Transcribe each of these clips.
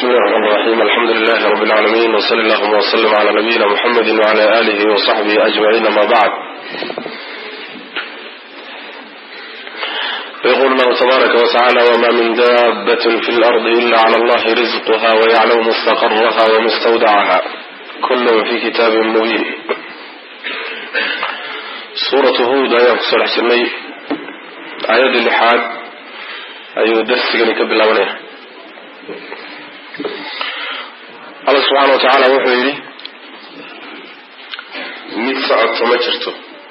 بسم الله الرحمن الرحيم الحمد لله رب العالمين وصلى اللهم وسلم على نبينا محمد وعلى آله وصحبه أجمعين ما بعد يقول الله تبارك وتعالى وما من دابة في الأرض إلا على الله رزقها ويعلم مستقرها ومستودعها كل في كتاب مبين سورة هود آية صلح سمي آية اللحاد أيو درس قلي كبل أوليه alla subxaana wa tacaala wuxuu yidhi mid socodto ma jirto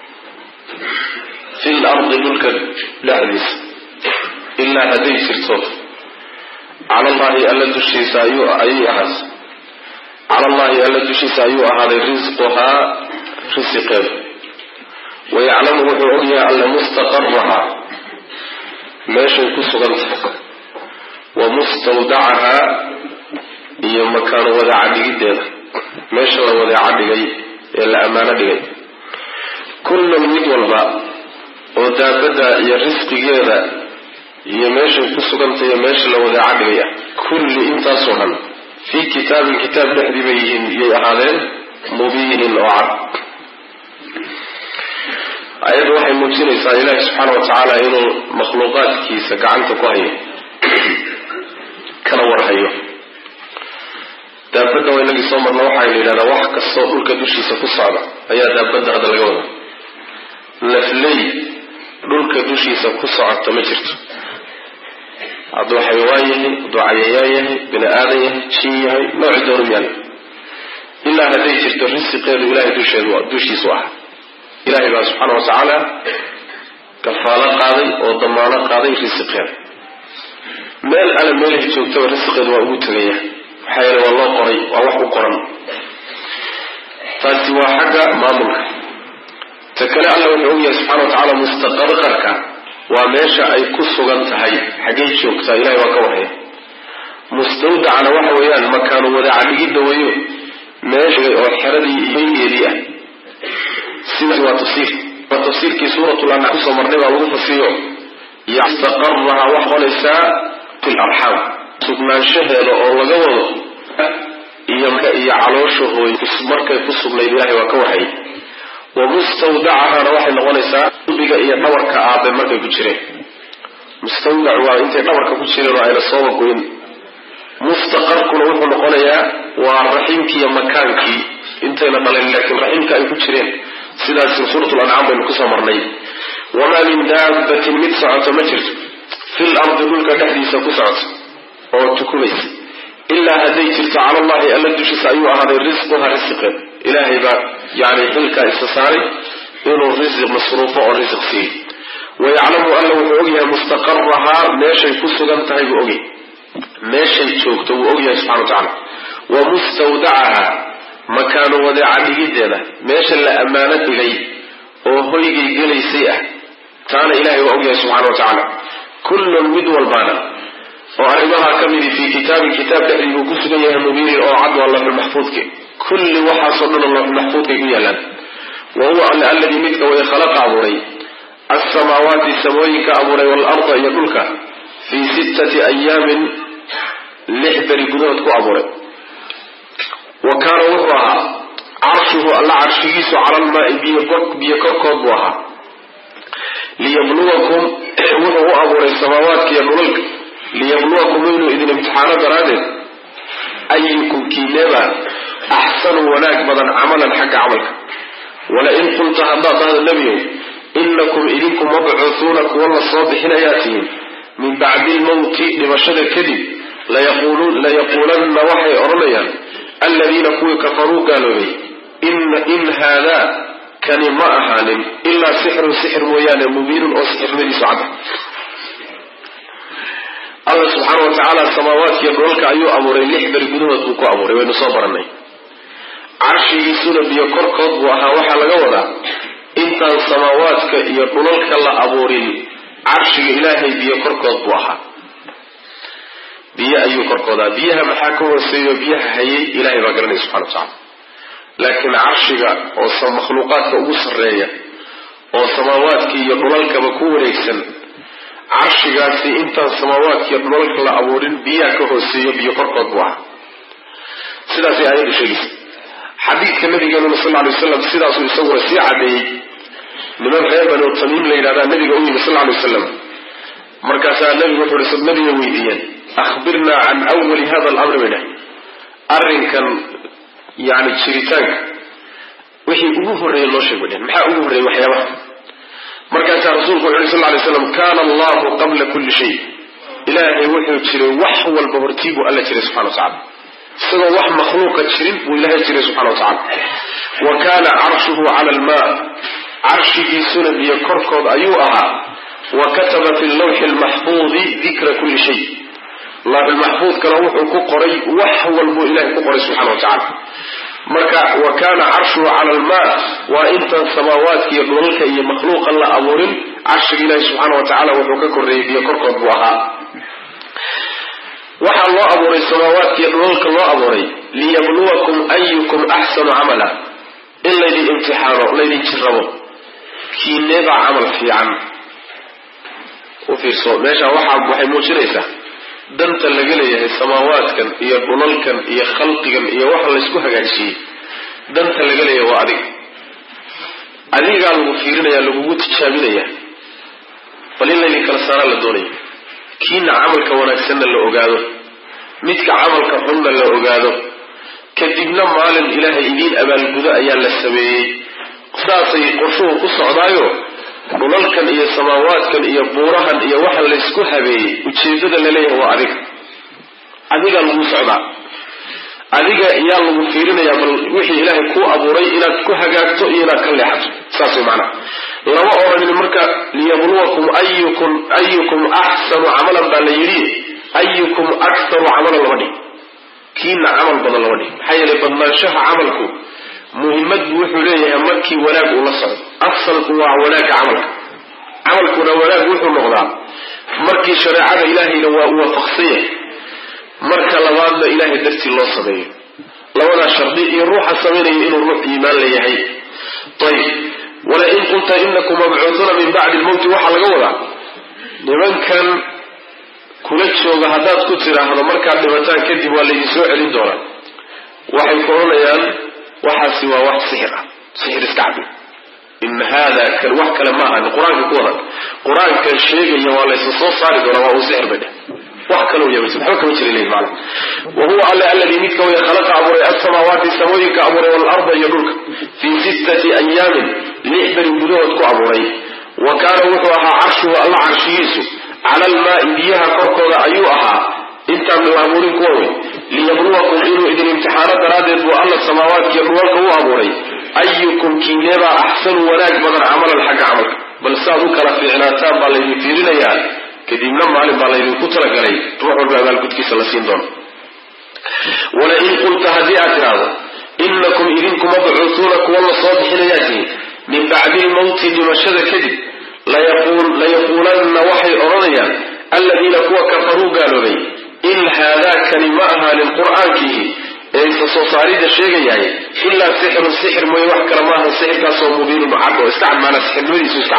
fi l ardi dhulka dhexdiisa ilaa hadday jirto cala allahi alla dushiisa ayuu ayay ahaatay cala allahi alla dushiisa ayuu ahaaday risquhaa risiqeedu wayaclamu wuxuu ogyahay alla mustaqarahaa meeshay ku sugan tahay wa mustawdacahaa iyo makaano wadaaca dhigiddeeda meesha la wadaaca dhigay ee la ammaano dhigay kullan mid walba oo daabadda iyo risqigeeda iyo meeshay ku sugantay iyo meesha la wadaaca dhigay ah kulli intaasoo dhan fii kitaabin kitaab dhexdii bay yihiin iyay ahaadeen mubiinin oo cad ayaddu waxay muujinaysaa ilaahi subxaana wa tacaala inuu makhluuqaadkiisa gacanta ku hayo kana warhayo daabadda waa inagii soo marna waxaa la yidhahdaa wax kastoo dhulka dushiisa ku socda ayaa daabadda hadda laga wada lafley dhulka dushiisa ku socota ma jirto hadduu xayawaan yahay hadduu cayayaan yahay bini aadan yahay jin yahay nooci doonu yaal ilaa hadday jirto risiqeedu ilahay dusheedu dushiisu ah ilahay baa subxaana wa tacaala kafaalo qaaday oo damaano qaaday risiqeeda meel alle meelhay joogtaba risiqeedu waa ugu tegaya maxaa yeele waa loo qoray waa wax u qoran taasi waa xagga maamulka ta kale alla wuxuu ogyahay subxana wa tacaala mustaqarqarka waa meesha ay ku sugan tahay xaggay joogtaa ilahay waa ka warhaya mustawdacna waxa weeyaan makaanu wadaaca dhigidda weeyo meesha oo xeradii iyogeedii ah sidaas waa tafsiir waa tafsiirkii suuratul ancaam kusoo marnay baa lagu fasiriyo yastaqaraha wax qonaysaa fi larxaam sugnaanshaheeda oo laga wado iyo iyo caloosha hooy markay ku sugnayd ilahay waa ka warhayay wa mustawdacahana waxay noqonaysaa qalbiga iyo dhabarka aabe markay ku jireen mustawdac waa intay dhabarka ku jireen oo ayna sooba goyn mustaqarkuna wuxuu noqonayaa waa raxiimkii iyo makaankii intayna dhalayn laakiin raxiimka ay ku jireen sidaas suuratul ancaam baynu kusoo marnay wamaa min daabatin mid socoto ma jirto fil ardi dhulka dhexdiisa ku socoto oo tukumaysa ilaa hadday jirto cala allahi alla dushiisa ayuu ahaaday risquha risiqeed ilaahay baa yani xilkaa isa saaray inuu risiq masruufo oo risiq siiyo wayaclamu alla wuxuu ogyahay mustaqarahaa meeshay ku sugan tahay buu ogyahay meeshay joogto wuu ogyahay subxana wa tacala wa mustawdacaha makaano wadeeca dhigiddeeda meesha la ammaano dhigay oo hoygay gelaysay ah taana ilahay waa ogyahay subxana wa tacaala kullun mid walbaana oo arrimaha ka midi fii kitaabin kitaab dhexdii buu ku sugan yahay mubiinin oo cad waa lafulmaxfuudke kulli waxaasoo dhan oo lafulmaxfuudkay ku yaalaan wa huwa alle alladii midka way khalaqa abuuray alsamaawaati samooyinka abuuray waalarda iyo dhulka fii sittati ayaamin lix beri gudahood ku abuuray wa kaana wuxuu ahaa carshuhu alla carshigiisu cala almaai biyo korkood buu ahaa liyabluwakum wuxuu u abuuray samaawaadka iyo dhulalka liyabluwakum inuu idin imtixaano daraaddeed ayukum kiineba axsanu wanaag badan camalan xagga camalka walain qulta haddaad dhahdo nebiyow inakum idinku mabcuuhuuna kuwa la soo bixinayaa tihiin min bacdi lmowti dhimashada kadib layaquulanna waxay odhanayaan aladiina kuwii kafaruu gaaloobay in haadaa kani ma ahaanin ilaa sixrun sixir mooyaane mubiinun oo sixirnimadiisu cadda alla subxaana wa tacaala samaawaadkiiyo dhulalka ayuu abuuray lix beri gudahood buu ku abuuray waynu soo baranay carshigiisuna biyo korkood buu ahaa waxaa laga wadaa intaan samaawaadka iyo dhulalka la abuurin carshiga ilaahay biyo korkood buu ahaa biyo ayuu korkoodaa biyaha maxaa ka hooseeyo biyaha hayay ilahay baa garanaya subxana wa tacala laakiin carshiga oo makhluuqaadka ugu sarreeya oo samaawaadka iyo dhulalkaba ku wareegsan carshigaasi intaan samaawaadkiiyo dhulalka la abuurin biyaha ka hooseeyo biyo korkood buu ahaa sidaasay aayaddu sheegaysa xadiidka nabigeenuna sal ly waslam sidaasuu isaguna sii cadeeyey niman reer bani tamiim la yidhahdaa nabiga u yimi sal ly waslam markaasaa nabigu wuxuu hi nabiga weydiiyeen ahbirnaa can awali hada alamri bay dhahay arrinkan yani jiritaanka wixii ugu horreeyey loo sheeg bay dhaheen maxaa ugu horreeyey waxyaabaha markaasaa rasuulku wuxu uhi sal lay slam kana allahu qabla kulli shay ilaahay wuxuu jiray wax walba hortii buu alla jiray subxana wa tacala isagoo wax makhluuqa jirin buu ilaahay jiray subxana wa tacala wa kaana carshuhu cala almaa carshigiisuna biyo korkood ayuu ahaa wa kataba fi lawxi lmaxfuudi dikra kulli shay lawxilmaxfuudkana wuxuu ku qoray wax walbuu ilahay ku qoray subxana wa tacala marka wa kaana carshuhu cala almaa waa intaan samaawaadka iyo dhulalka iyo makhluuqan la abuurin carshiga ilaahi subxaana wa tacala wuxuu ka korreeyey biyo korkood buu ahaa waxaa loo abuuray samaawaadka iyo dhulalka loo abuuray liyabluwakum ayukum axsanu camala in laydin imtixaano laydin jirrabo kiineebaa camal fiican u fiirso meesha waxaa waxay muujinaysaa danta laga leeyahay samaawaadkan iyo dhulalkan iyo khalqigan iyo waxa laysku hagaajiyey danta laga leeyahay waa adiga adigaa lagu fiirinaya lagugu tijaabinaya bal in laydin kala saaraa la doonaya kiina camalka wanaagsanna la ogaado midka camalka xunna la ogaado kadibna maalin ilaahay idiin abaalgudo ayaa la sameeyey saasay qorshuhu ku socdaayo dhulalkan iyo samaawaadkan iyo buurahan iyo waxa laysku habeeyey ujeedada laleeyahay waa adiga adigaa lagu socdaa adiga yaa lagu fiirinayaa bal wixii ilaahay kuu abuuray inaad ku hagaagto iyo inaad ka leexato saas way macnaha lama odhanin marka liyabluwakum ayukum ayukum axsanu camalan baa la yidhi ayukum aktaru camalan lama dhig kiina camal badan lama dhig maxaa yeelay badnaanshaha camalku muhimmad buu wuxuu leeyahay markii wanaag uu la socdo asalku waa wanaagga camalka camalkuna wanaag wuxuu noqdaa markii shareecada ilaahayna waa u waafaqsan yahay marka labaadna ilaahay dartii loo sameeyo labadaa shardi iyo ruuxa samaynaya inuu ruux iimaan la yahay ayib walain qulta inakum mabcuuduuna min bacdi lmowti waxaa laga wadaa nimankan kula jooga haddaad ku tidhaahdo markaad dhimataan kadib waa laydin soo celin doonaa waxay ku odhanayaan waxaasi waa wax sixir ah sixir iska cabi in haada kan wax kale ma ahan qur-aanka ku wadan qur-aankan sheegaya waa laysa soo saari doonaa waa uu sixir bay dheh wax kale uya waxba kama jira lehi maana wa huwa alla alladii midka way khalaqa abuuray alsamaawaati samooyinka abuuray waalarda iyo dhulka fii sittati ayaamin lix beri gudahood ku abuuray wa kaana wuxuu ahaa carshuhu alla carshigiisu cala almaai biyaha korkooda ayuu ahaa intaan la abuurin kuwa wey liyabluwakum inuu idin imtixaano daraaddeed buu alla samaawaadkiiyo dhulalka u abuuray ayukum kiineebaa axsanu wanaag badan camalan xagga camalka bal saaad u kala fiicnaataan baa laydin fiirinayaa kadibna maalin baa laydinku talagalay ruux walba abaalgudkiisa la siin doono walain qulta haddii aad tidhaahdo inakum idinku mabcuutuuna kuwa la soo bixinayaa tihin min bacdi lmowti dhimashada kadib layaquulanna waxay odhanayaan alladiina kuwa kafaruu gaaloobay in haadaakani ma ahaanin qur'aankiihi ee isa soo saarida sheegayahay ilaa sixirun sixir mooye wax kale maaha sixirkaasoo mubiinun cad oo iska cad maanaa sixirnimadiisu iska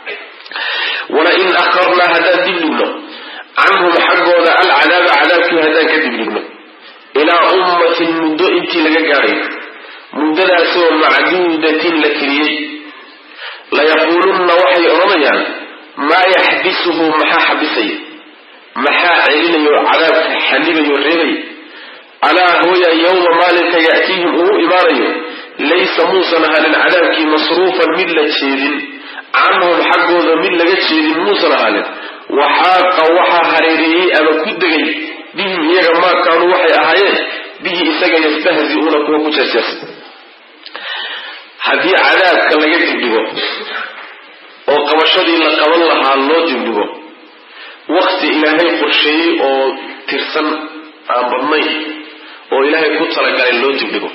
cad walain akharnaa haddaan dib dhigno canhum xaggooda alcadaaba cadaabkii haddaan ka dib dhigno ilaa ummatin muddo intii laga gaadhayo muddadaasoo macduudatin la tiriyey layaquulunna waxay odhanayaan maa yaxbisuhu maxaa xabisaya maxaa celinayo cadaabka xanibayo reebay alaa hooya yowma maalinka ya'tiihim uu imaanayo laysa muusan ahanin cadaabkii masruufan mid la jeedin canhum xaggooda mid laga jeedin muusan ahaanin waxaaqa waxaa hareereeyey ama ku degay bihim iyaga maa kaanuu waxay ahaayeen bihi isaga yastahzi'uuna kuwa ku jeesjeesa haddii cadaabka laga dibdhigo oo qabashadii la qaban lahaa loo dibdhigo wakti ilaahay qorsheeyey oo tirsan aan badnayn oo ilaahay ku talagalay loo dibdhigo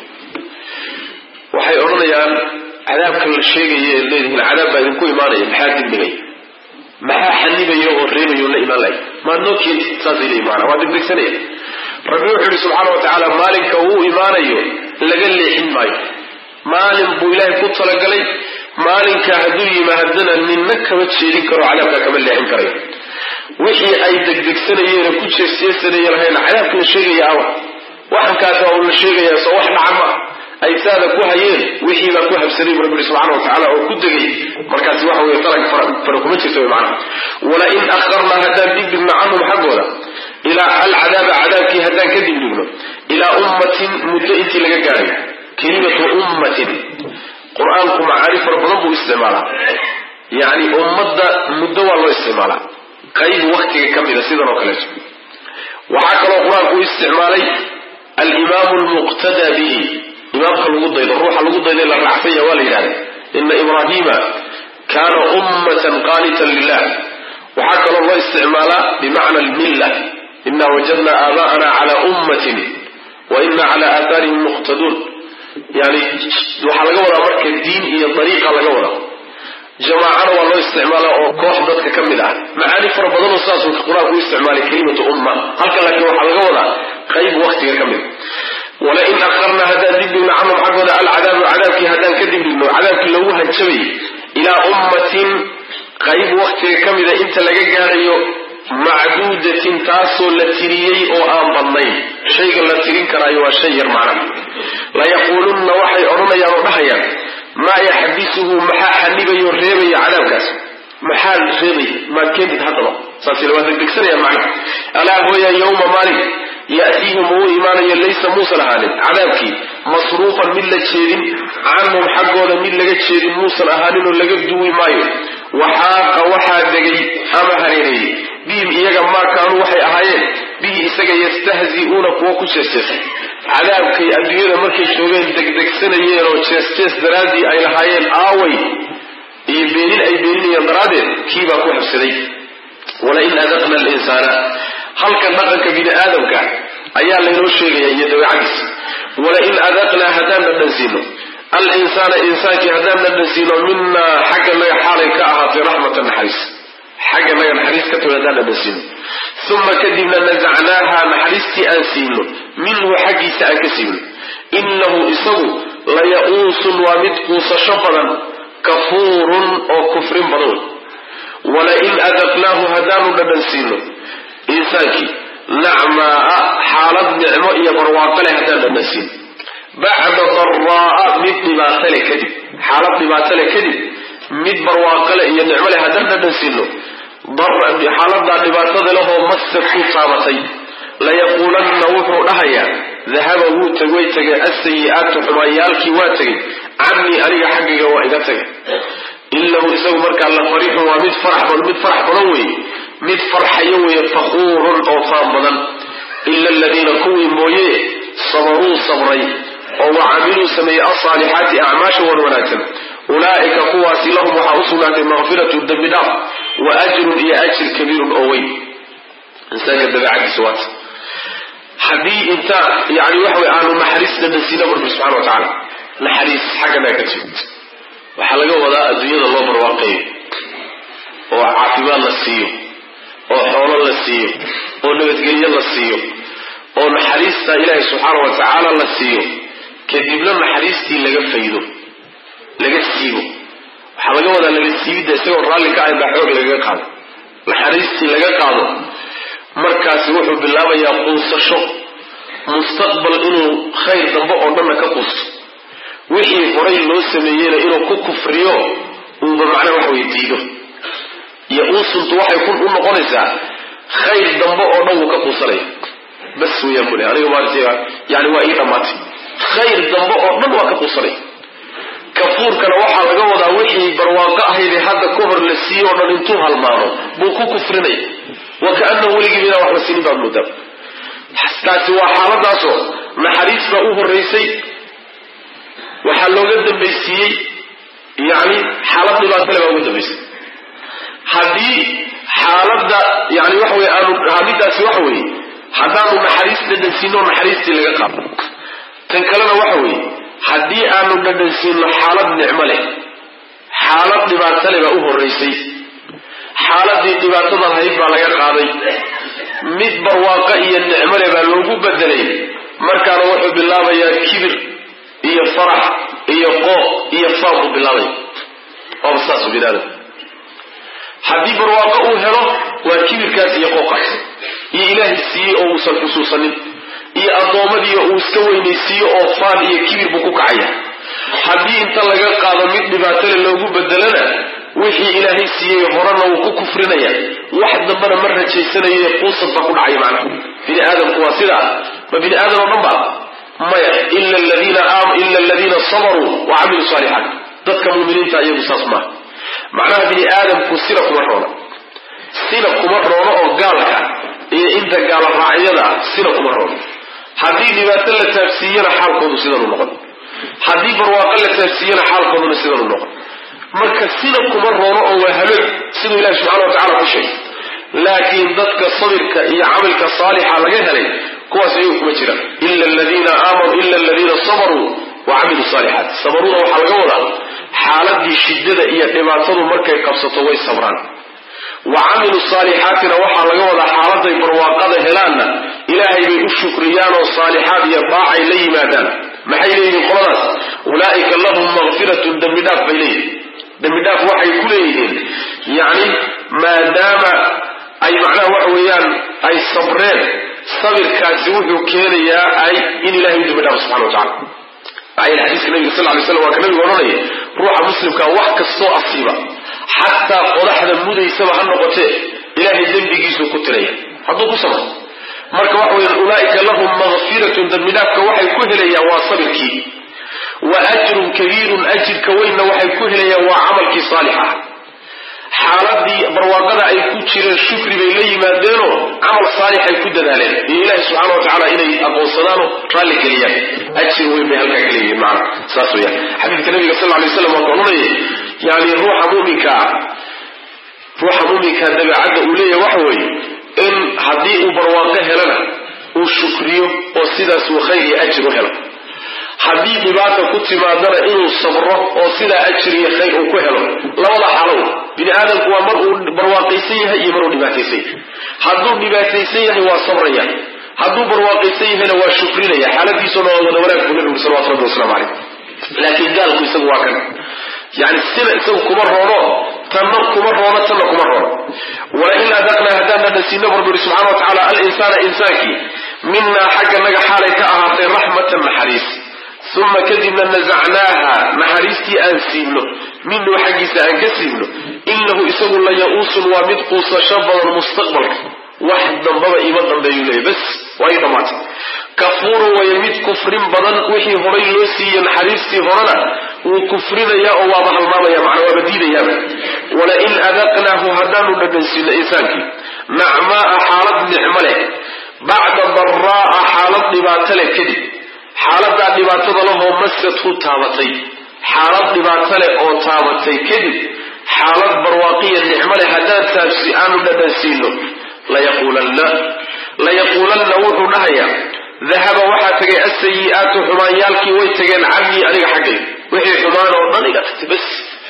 waxay odhanayaan cadaabka la sheegaya eed leedihiin cadaab baa idinku imaanaya maxaa dibdhigay maxaa xanibaya oo reebayo la imaan lahay maad noo keenti saasay leeyihin maanaa waa degdegsanaya rabbi wuxuu yihi subxaana wa tacaala maalinka uu imaanayo laga leexin maayo maalin buu ilaahay ku talagalay maalinka hadduu yimaadana ninna kama jeedin karo cadaabkaa kama leexin karayo wixii ay degdegsanayeen ku jeesjeesanayeen lahayn cadaabka la sheegaya awa waxankaasa waa la sheegayaa soo wax dhaca ma ay saada ku hayeen wixii baa ku habsanay bu rabbi subxana watacaala oo ku degay markaasi waxa weye talag fara kuma jirta wy macnaha walain akharnaa haddaan dibdhigno canhum xaggooda ilaa alcadaaba cadaabkii haddaan ka dibdhigno ilaa ummatin muddo intii laga gaadhay kelimatu ummatin qur-aanku macaarif fara badan buu isticmaalaa yacni ummadda muddo waa loo isticmaalaa qayb waktiga ka mida sidan oo kaleeto waxaa kaloo qur-aanku u isticmaalay alimaamu lmuqtadaa bihi imaamka lagu daydo ruuxa lagu dayda la raacsanya waa la yidhahda ina ibrahima kaana ummatan qaanitan lilah waxaa kaloo loo isticmaalaa bimacna almilla ina wajadna aabaa'ana cala ummatin wa ina cala aathaarihim muqtaduun yani waxaa laga wadaa marka diin iyo dariiqa laga wadaa jamaacana waa loo isticmaalaa oo koox dadka ka mid ah macaani fara badanoo saasuu qur-aanku u isticmaalay kelimatu umma halka laakiin waxaa laga wadaa qayb waktiga ka mid walain akharna haddaan dibdhigno canhum xaggooda alcadaabu cadaabkii haddaan ka dibdhigno cadaabkii loogu hanjabayay ilaa ummatin qayb waktiga ka mida inta laga gaadhayo macduudatin taasoo la tiriyey oo aan badnayn shayga la tirin karaayo waa shay yar macnaha layaquulunna waxay odhanayaan oo dhahayaan maa yaxbisuhu maxaa xanibayo reebaya cadaabkaas maxaa reebaya maad keentid haddaba saas waa degdegsanayaan macnaha alaa hooya yowma maalin ya'tiihim uu imaanayo laysa muusan ahaanin cadaabkii masruufan mid la jeedin canhum xaggooda mid laga jeedin muusan ahaanin oo laga duwi maayo waxaaqa waxaa degay ama hareereeyey bihim iyaga maa kaanuu waxay ahaayeen bihi isaga yastahzi'uuna kuwo ku jeesjeesay cadaabkay adduunyada markay joogeen degdegsanayeen oo jees-jees daraaddii ay lahaayeen aaway iyo beenin ay beeninayeen daraaddeed kiibaa ku habsaday walain adaqna alinsaana halkan dhaqanka bini aadamka ayaa laynoo sheegaya iyo dabeecadiisa walain adaqnaa haddaan dhadhansiino alinsaana insaankii haddaan dhadhansiino minaa xagga naga xaalay ka ahaatay raxmata naxariis xagga naga naxariis ka timi haddaan dhadhansiino uma kadibna nasacnaaha naxariistii aan siino minhu xaggiisa aan ka siino inahu isagu laya'uusun waa mid quusasho badan kafuurun oo kufrin badan walain adaqnaahu haddaanu dhadhansiino insaankii nacmaa xaalad nicmo iyo barwaaqo leh haddaan dhadhansiino bacda daraa'a mid dhibaato leh kadib xaalad dhibaato leh kadib mid barwaaqo leh iyo nicmo leh haddaan dhadhansiino xaaladaa dhibaatada lehoo masad ku taabatay layaquulanna wuxuu dhahayaa dahaba wuu teg way tegeen asayi'aatu xumaanyaalkii waa tegay cannii aniga xaggayga waa iga tegay inahu isagu markaa la fariixun waa mid farax mid farax badan weeye mid farxayo weeye fakuurun oo faan badan ila aladiina kuwii mooye sabaruu sabray oo wa camiluu sameeyey alsaalixaati acmaasha wan wanaagsan ulaa'ika kuwaasi lahum waxaa u sugnaatay makfiratu dembi dhaaf wa ajrun iyo ajir kabiirun oo weyn insaanka dabeecadiisa waata haddii inta yani waxa wey aanu naxariis dhadhansiina rabbi subxana wa tacaala naxariis xaggana ka timid waxaa laga wadaa adduunyada loo barwaaqeeyo oo caafimaad la siiyo oo xoolo la siiyo oo nabadgelyo la siiyo oo naxariista ilaahay subxaana wa tacaala la siiyo kadibna naxariistii laga faydo laga siibo waxaa laga wadaa laga siibidda isagoo raalli ka ahayn baa xoog lagaga qaado naxariistii laga qaado markaasi wuxuu bilaabayaa quusasho mustaqbal inuu khayr dambe oo dhanna ka quusto wixii horay loo sameeyeyna inuu ku kufriyo uuba macnaha wax wey diido iyo uusuntu waxay ku u noqonaysaa khayr dambe oo dhan wuu ka quusanaya bas weyaan bule aniga maarata yani waa ii dhammaatay khayr dambe oo dhan waa ka quusanaya kafuurkana waxaa laga wadaa wixii barwaaqo ahaydee hadda ka hor la siiyo o dhan intuu halmaamo buu ku kufrinaya wa kaanahu weligii inaan wax la siinin baad moodaa taasi waa xaaladaasoo naxariis baa u horeysay waxaa looga dambaysiiyey yani xaalad dhibaatale baa uga dambaysay haddii xaaladda yani waxa wey aanu hadidaasi waxa weeye haddaanu naxariis dhadhansiino naxariistii laga qaado tan kalena waxa weeye haddii aanu dhadhansiino xaalad nicmo leh xaalad dhibaato leh baa u horeysay xaaladii dhibaatada lahayd baa laga qaaday mid barwaaqo iyo nicmo leh baa loogu bedelay markaana wuxuu bilaabayaa kibir iyo farax iyo qooq iyo faan buu bilaabaya waaba saasu bini aadam haddii barwaaqo uu helo waa kibirkaas iyo qooqaas iyo ilaahay siiyey oo uusan xusuusanin iyo addoommadii uu iska weynaysiiyo oo faan iyo kibir buu ku kacaya haddii inta laga qaado mid dhibaatale loogu bedelana wixii ilaahay siiyey horena wuu ku kufrinaya wax dambana ma rajaysanayo quusad baa ku dhacaya macnaha bini aadamku waa sidaa ma bini aadam oo dhan ba maya ila aladiina sabaruu wa camiluu saalixaat dadka muminiinta iyagu saas maaha macnaha bini aadamku sina kuma roona sina kuma roono oo gaalka iyo inta gaala raacyada sina kuma roono haddii dhibaato la taabsiiyana xaalkoodu sidanu noqon haddii barwaaqo la taabsiiyana xaalkooduna sidanu noqon marka sina kuma roono oo waa habeen siduu ilahi subxana wa tacala ku sheegay laakiin dadka sabirka iyo camalka saalixa laga helay kuwaas iyagu kuma jiraan ila aladiina aamanuu ila aladiina sabaruu wa camiluu saalixaat sabaruda waxaa laga wadaa xaaladii shiddada iyo dhibaatadu markay qabsato way sabraan wa camilu saalixaatina waxaa laga wadaa xaaladay barwaaqada helaanna ilaahay bay u shukriyaan oo saalixaad iyo daacay la yimaadaan maxay leeyihiin qoladaas ulaa'ika lahum makfiratun dembi dhaaf bay leeyihin dembi dhaaf waxay ku leeyihiin yacni maadaama ay macnaha waxa weeyaan ay sabreen sabirkaasi wuxuu keenayaa ay in ilahay u dembi dhaafo subxana wa tacala maxaa yeel xadiiska nabiga sal lay slam waa ka nabigu odhanaya ruuxa muslimka wax kastoo asiiba xataa qodaxda mudaysaba ha noqotee ilaahay dembigiisuu ku tiraya hadduu ku sabro marka waxa weya ulaaika lahum makfiratun dembidhaafka waxay ku helayaan waa sabirkii wa ajrun kabiirun ajirka weynna waxay ku helayaan waa camalkii saalix ah xaaladii barwaaqada ay ku jireen shukri bay la yimaadeenoo camal saalixay ku dadaaleen iyo ilaahi subxaana wa tacaala inay aqoonsadaanoo raalli geliyaan ajir weyn bay halkaa ka leeyihiin macana saas weyaan xadiidka nabiga sal lay slam waa ka odhanaya yani ruuxa muminkaa ruuxa muminkaa dabeecadda uu leeyahay waxa weeye in haddii uu barwaaqo helana uu shukriyo oo sidaas uu khayr iyo ajir u helo haddii dhibaata ku timaadana inuu sabro oo sidaa ajir iyo khayr uu ku helo labada xaalow bini aadamku waa mar uu barwaaqaysan yahay iyo mar uu dhibaataysan yahay hadduu dhibaataysan yahay waa sabraya hadduu barwaaqaysan yahayna waa shukrinaya xaaladiisuna waa wada wanaag buu nabigu salawatu rabbi waslamu caleyh laakiin gaalku isagu waa kan yani sina isagu kuma roono tanna kuma roono tanna kuma roono walain adaqnaa haddaan dhadhansiino barbu yidhi subxana wa tacaala alinsaana insaankii minaa xagga naga xaalay ka ahaatay raxmatan naxariis uma kadibna nasacnaaha naxariistii aan siibno minuu xaggiisa aan ka siibno inahu isagu la ya-uusun waa mid quusasho badan mustaqbalka wax dambaba iima dambeeyuu leeya bas waa ii dhammaatay kafuurun waya mid kufrin badan wixii horay loo siiyey naxariistii horena wuu kufrinayaa oo waaba halmaamaya macnaa waaba diidayaaba walain adaqnaahu haddaanu dhadhansiino insaankii nacmaaa xaalad nicmo leh bacda daraa'a xaalad dhibaato leh kadib xaaladaa dhibaatada lahoo masadhu taabatay xaalad dhibaato leh oo taabatay kadib xaalad barwaaqiya nicmo leh haddaan taabsi aanu dhadhansiino layaquulanna layaquulanna wuxuu dhahayaa dahaba waxaa tegay asayi'aatu xumaanyaalkii way tageen canii aniga xaggay wixii xumaan oo dhan iga tagtay bas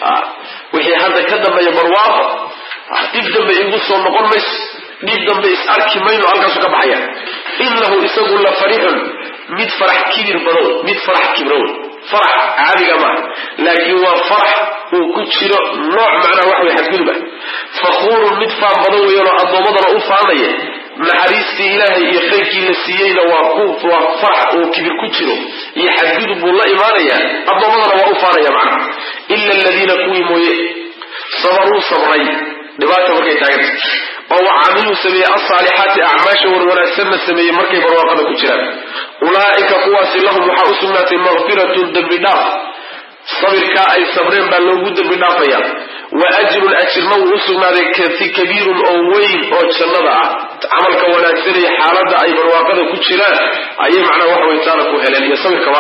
wixii hadda ka dambeeya barwaaqo dhib dambe igu soo noqon mayso dhib dambe is arki mayno halkaasu ka baxaya inahu isagu la farixun mid farax kibir badow mid farax kibrow farax caadiga maaha laakiin waa farax uu ku jiro nooc macnaha wax way xadgudub ah fakhuurun mid faan badan weyanoo addoommadana u faanaya naxariistii ilaahay iyo khayrkii la siiyeyna waa ku waa farax uu kibir ku jiro iyo xadgudub buu la imaanayaa addoommadana waa u faanaya macnaha ila aladiina kuwii mooye sabaruu sabray dhibaata markay taaganta oo wacamiluu sameeyey alsaalixaati acmaasha warwanaagsanna sameeyey markay barwaaqada ku jiraan ulaa'ika kuwaasi lahum waxaa u sugnaatay makfiratun dembi dhaaf sabirkaa ay sabreen baa loogu dembi dhaafaya wa ajrun ajirna wuu u sugnaaday kabiirun oo weyn oo jannada ah camalka wanaagsanaya xaaladda ay barwaaqada ku jiraan ayay macnaha waxa way taana ku heleen iyo sabirkaba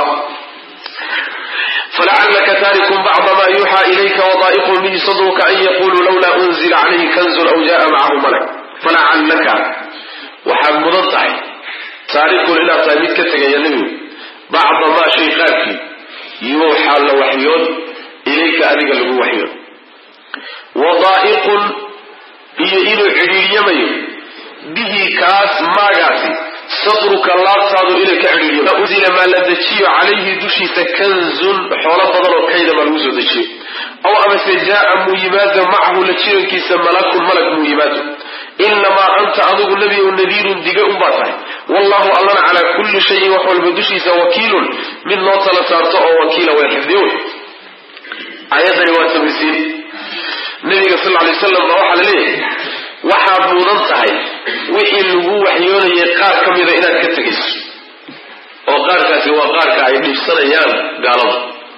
falacalaka taarikun bacda ma yuuxaa ilayka wadaa'iqun bihi sadruka an yaquluu lawlaa unzila calayhi kanzun aw jaa macahu malak falacallaka waxaad mudan tahay taarikun inaad tahay mid ka tegaya nebigu bacda maa shay qaarkii yuuxaa la waxyoon ilayka adiga lagu waxyoon wadaa'iqun iyo inuu cidhiiryamayo bihi kaas maagaasi sadruka laabtaadu inay ka cidhiiriyo unzila maa la dejiyo calayhi dushiisa kanzun xoolo badan oo kayda maa lagu soo dejiyo aw amase jaaa muu yimaado macahu la jirankiisa malakun malag muu yimaado inamaa anta adigu nebigow nadiirun diga unbaa tahay wallahu allana calaa kulli shayin wax walba dushiisa wakiilun mid loo tala saarto oo wakiila way xifdiyo wey aayadani waa tamisiin nabiga sal lay slam baa waxaa la leeyahay waxaad mudan tahay wixii lagu waxyoonayay qaar ka mida inaad ka tegayso oo qaarkaasi waa qaarka ay dhibsanayaan gaalada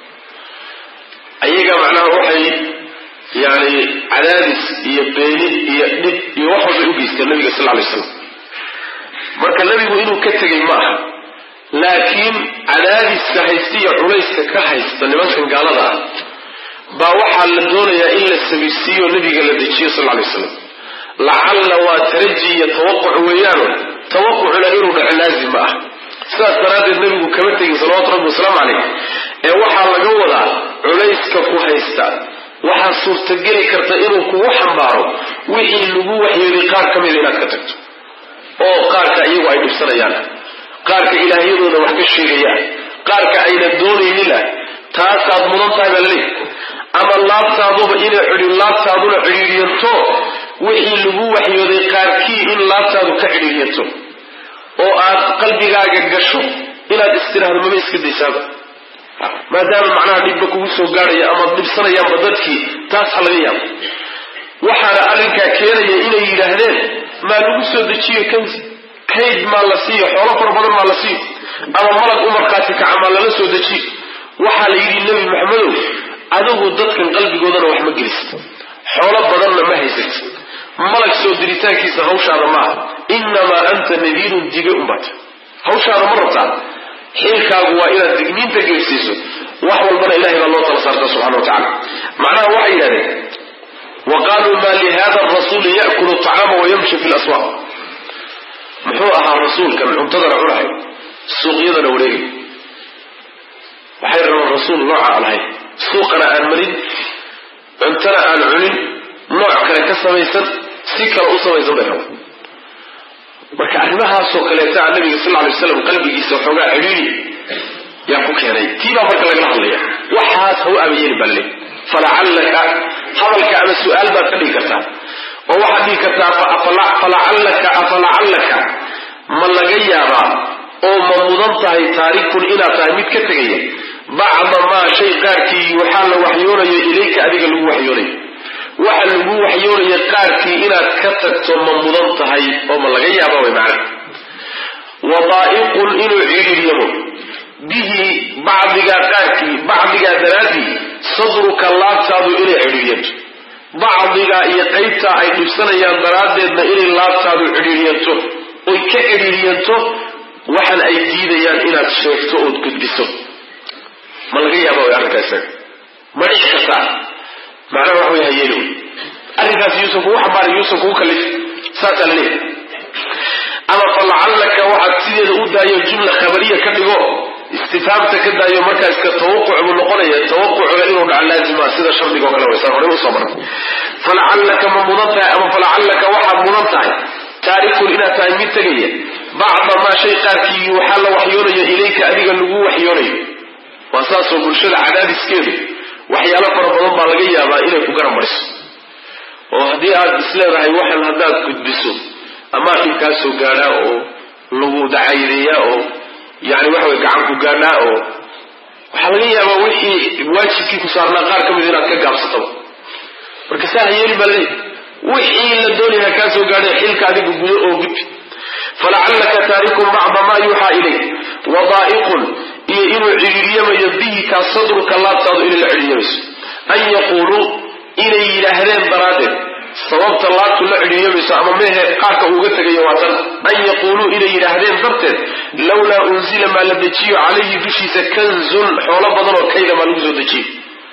ayaga macnaha waxay yani cadaadis iyo beeni iyo dhib iyo wax walbay u geysteen nabiga sal lay slam marka nebigu inuu ka tegay ma aha laakiin cadaadiska haysta iyo culayska ka haysta nimankan gaalada ah baa waxaa la doonayaa in la sabirsiiyo nabiga la dejiyo sal lay slam lacalla waa taraji iyo tawaquc weeyaano tawaqucuna inuu dhaco laazim ma ah sidaas daraaddeed nabigu kama tegin salawatu rabbi wasalaamu caleyh ee waxaa laga wadaa culayska ku haysta waxaa suurtageli karta inuu kugu xambaaro wixii lagu waxyeelay qaar ka mida inaad ka tagto oo qaarka iyagu ay dhibsanayaan qaarka ilaahyadooda wax ka sheegayaan qaarka ayna doonaynina taasaad mudan tahay baa laleeyahy ama laabtaaduba inay cidhi laabtaaduna cidhiidhiyanto wixii lagu waxyooday qaarkii in laabtaadu ka cidhiidhiyanto oo aad qalbigaaga gasho inaad istiraahdo maba iska daysaaba maadaama macnaha dhibba kugu soo gaadhaya ama dhibsanayaanba dadkii taas ha laga yaabo waxaana arrinkaa keenaya inay yidhaahdeen maa lagu soo dejiyo kayd kayd maa la siiyo xoolo fara badan maa la siiyo ama malag u markhaati kaca maa lala soo dejiyo waxaa la yidhi nebi maxamedow adigu dadkan qalbigoodana wax ma gelisid xoolo badanna ma haysat malag soo diritaankiisa hawshaada maaha innamaa anta nadiirun dige unbaata hawshaada ma rabtaa xilkaagu waa inaad digniinta geersiiso wax walbana ilahay baa loo tala saarta subxana wa tacala macnaha waxay yidhahdeen wa qaaluu maa lihada arasuuli ya'kulu acaama wayamshi fi laswaaq muxuu ahaa rasuulkan cuntadana cunahay suuqyadana wareegay waxay rabaan rasuul nooca aan lahayn suuqana aan marin cuntana aan cunin nooc kale ka samaysan si kale u samaysan bay rabaan marka arrimahaasoo kaleeta nabiga sal lay waslam qalbigiisa waxoogaa cidhiidi yaa ku keenay tiibaa marka lagala hadlaya waxaas ha u abayeeli baa laleey falacallaka hadalka ama su-aal baad ka dhigi kartaa oo waxaad dhigi kartaa falacallaka afalacallaka ma laga yaabaa oo ma mudan tahay taarikun inaad tahay mid ka tegaya bacda maa shay qaarkii waxaa la waxyoonayo ilayka adiga lagu waxyoonayo waxa lagu waxyoonaya qaarkii inaad ka tagto ma mudan tahay oo ma laga yaaba way macna wadaa'iqun inuu cidhiiryamo bihi bacdigaa qaarkii bacdigaa daraaddii sadruka laabtaadu inay cidhiiryanto bacdigaa iyo qaybtaa ay dhibsanayaan daraaddeedna inay laabtaadu cidhiiryanto oy ka cidhiiryanto waxan ay diidayaan inaad sheegto ood gudbiso ma laga yaaba way arrinkaa isaga ma dhici kartaa macnaha wax way hayeeli wey arrinkaas yuusan kugu xambaarin yuusan kugu kallifin saasaa la leeyahay ama falacallaka waxaad sideeda u daayo jumla khabariya ka dhigo istifaamta ka daayo markaa iska tawaquc buu noqonaya tawaqucga inuu dhaco laazima sida shardiga o kale waysan horey usoo maray falacallaka ma mudan tahay ama falacallaka waxaad mudan tahay taarikun inaad tahay mid tegaya bacda maa shay qaarkii waxaa la waxyoonayo ilayka adiga lagu waxyoonayo waa saasoo bulshada cadaadiskeedu waxyaalo fara badan baa laga yaabaa inay ku garab mariso oo haddii aad isleedahay waxan haddaad gudbiso amaa dhibkaa soo gaadhaa oo lagu dacaydeeyaa oo yani waxa way gacan ku gaadhaa oo waxaa laga yaabaa wixii waajibkii ku saarnaa qaar ka mid inaad ka gaabsataba marka saa ha yeeli baa laleeyahy wixii la doonaya kaa soo gaadhay xilka adiga gudo oo gudbi falacallaka taarikun bacda maa yuuxaa ilayk wadaa'iqun iyo inuu cidhiiryamayo bihi kaa sadruka laabtaadu inay la cidhiiryamayso an yaquuluu inay yidhaahdeen daraaddeed sababta laabtu la cidhiiryamayso ama mehe qaarka uuga tegayo waa tan an yaquuluu inay yidhaahdeen darteed lawlaa unzila maa la dejiyo calayhi dushiisa kanzun xoolo badan oo kayda maa lagu soo dejiyo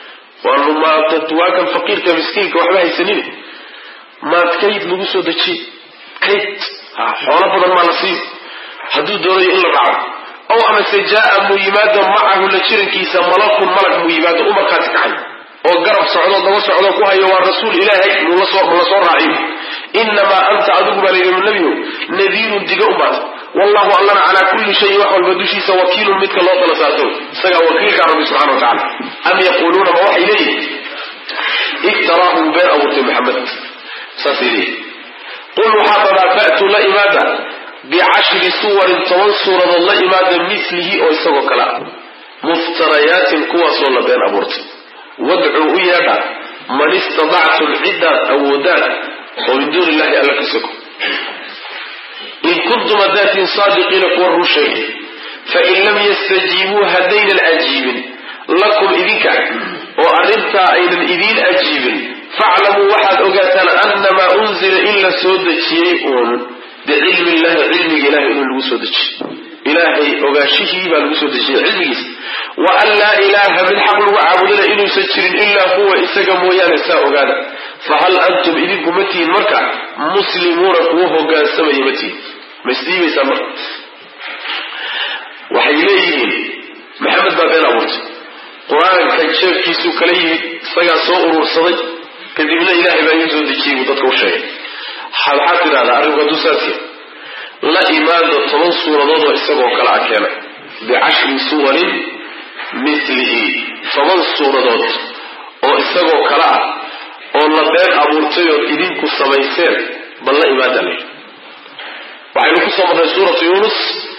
waa kan faqiirka miskiinka waxba haysanin maad kayd lagu soo dejiyo kayd xoolo badan maa la siiyo hadduu doonayo in la raaco ow amase jaaa muu yimaado macahu la jirankiisa malakun malag muu yimaado u markhaati kacay oo garab socdo daba socdo ku hayo waa rasuul ilaahay mula soo raaciyo inamaa anta adigu baa layidhi nebiyow nadiirun diga umaad wallahu allana calaa kulli shayin wax walba dushiisa wakiilun midka loo tala saarto isagaa wakiilkaa rabbi subxana wa tacala am yaquuluuna ma waxay leeyihin iftaraahu been abuurtay maxamed saasay leeyihin qul waxaa dabaa fa'tuu la imaada bicashri suwarin toban suuradood la imaada milihi oo isagoo kale ah muftarayaatin kuwaasoo la been abuurtay wadcuu u yeedha man istadactum ciddaad awoodaan oo min duuni illahi alla ka soko in kuntum hadaatiin saadiqiina kuwa ruu sheegay fain lam yastajiibuu haddaynan ajiibin lakum idinka oo arrintaa aynan idiin ajiibin faclamuu waxaad ogaataan annamaa unzila in la soo dejiyey uun bicilmi illahi cilmiga ilahay inuu lagu soo dejiyey ilaahay ogaashihii baa lagu soo dejiyey cilmigiisa wa an laa ilaaha mid xaq lagu caabudana inuusan jirin ilaa huwa isaga mooyaane saa ogaada fahal antum idinku ma tihin marka muslimuuna kuwa hogaansamaya ma tihin ma isdiibaysaan marka waxay leeyihiin maxamed baa been abuurtay qur-aanka jeefkiisuu kala yimid isagaa soo urursaday kadibna ilaahay baa idiin soo dejiyey buu dadka u sheegay waxaad tidhahdaa arrinku hadduu saasya la imaada toban suuradood oo isagoo kale a keena bicashri suwarin milihi toban suuradood oo isagoo kale ah oo la been abuurtay ood idinku samayseen bal la imaada le waxaynu ku soo marray suuratu yuunus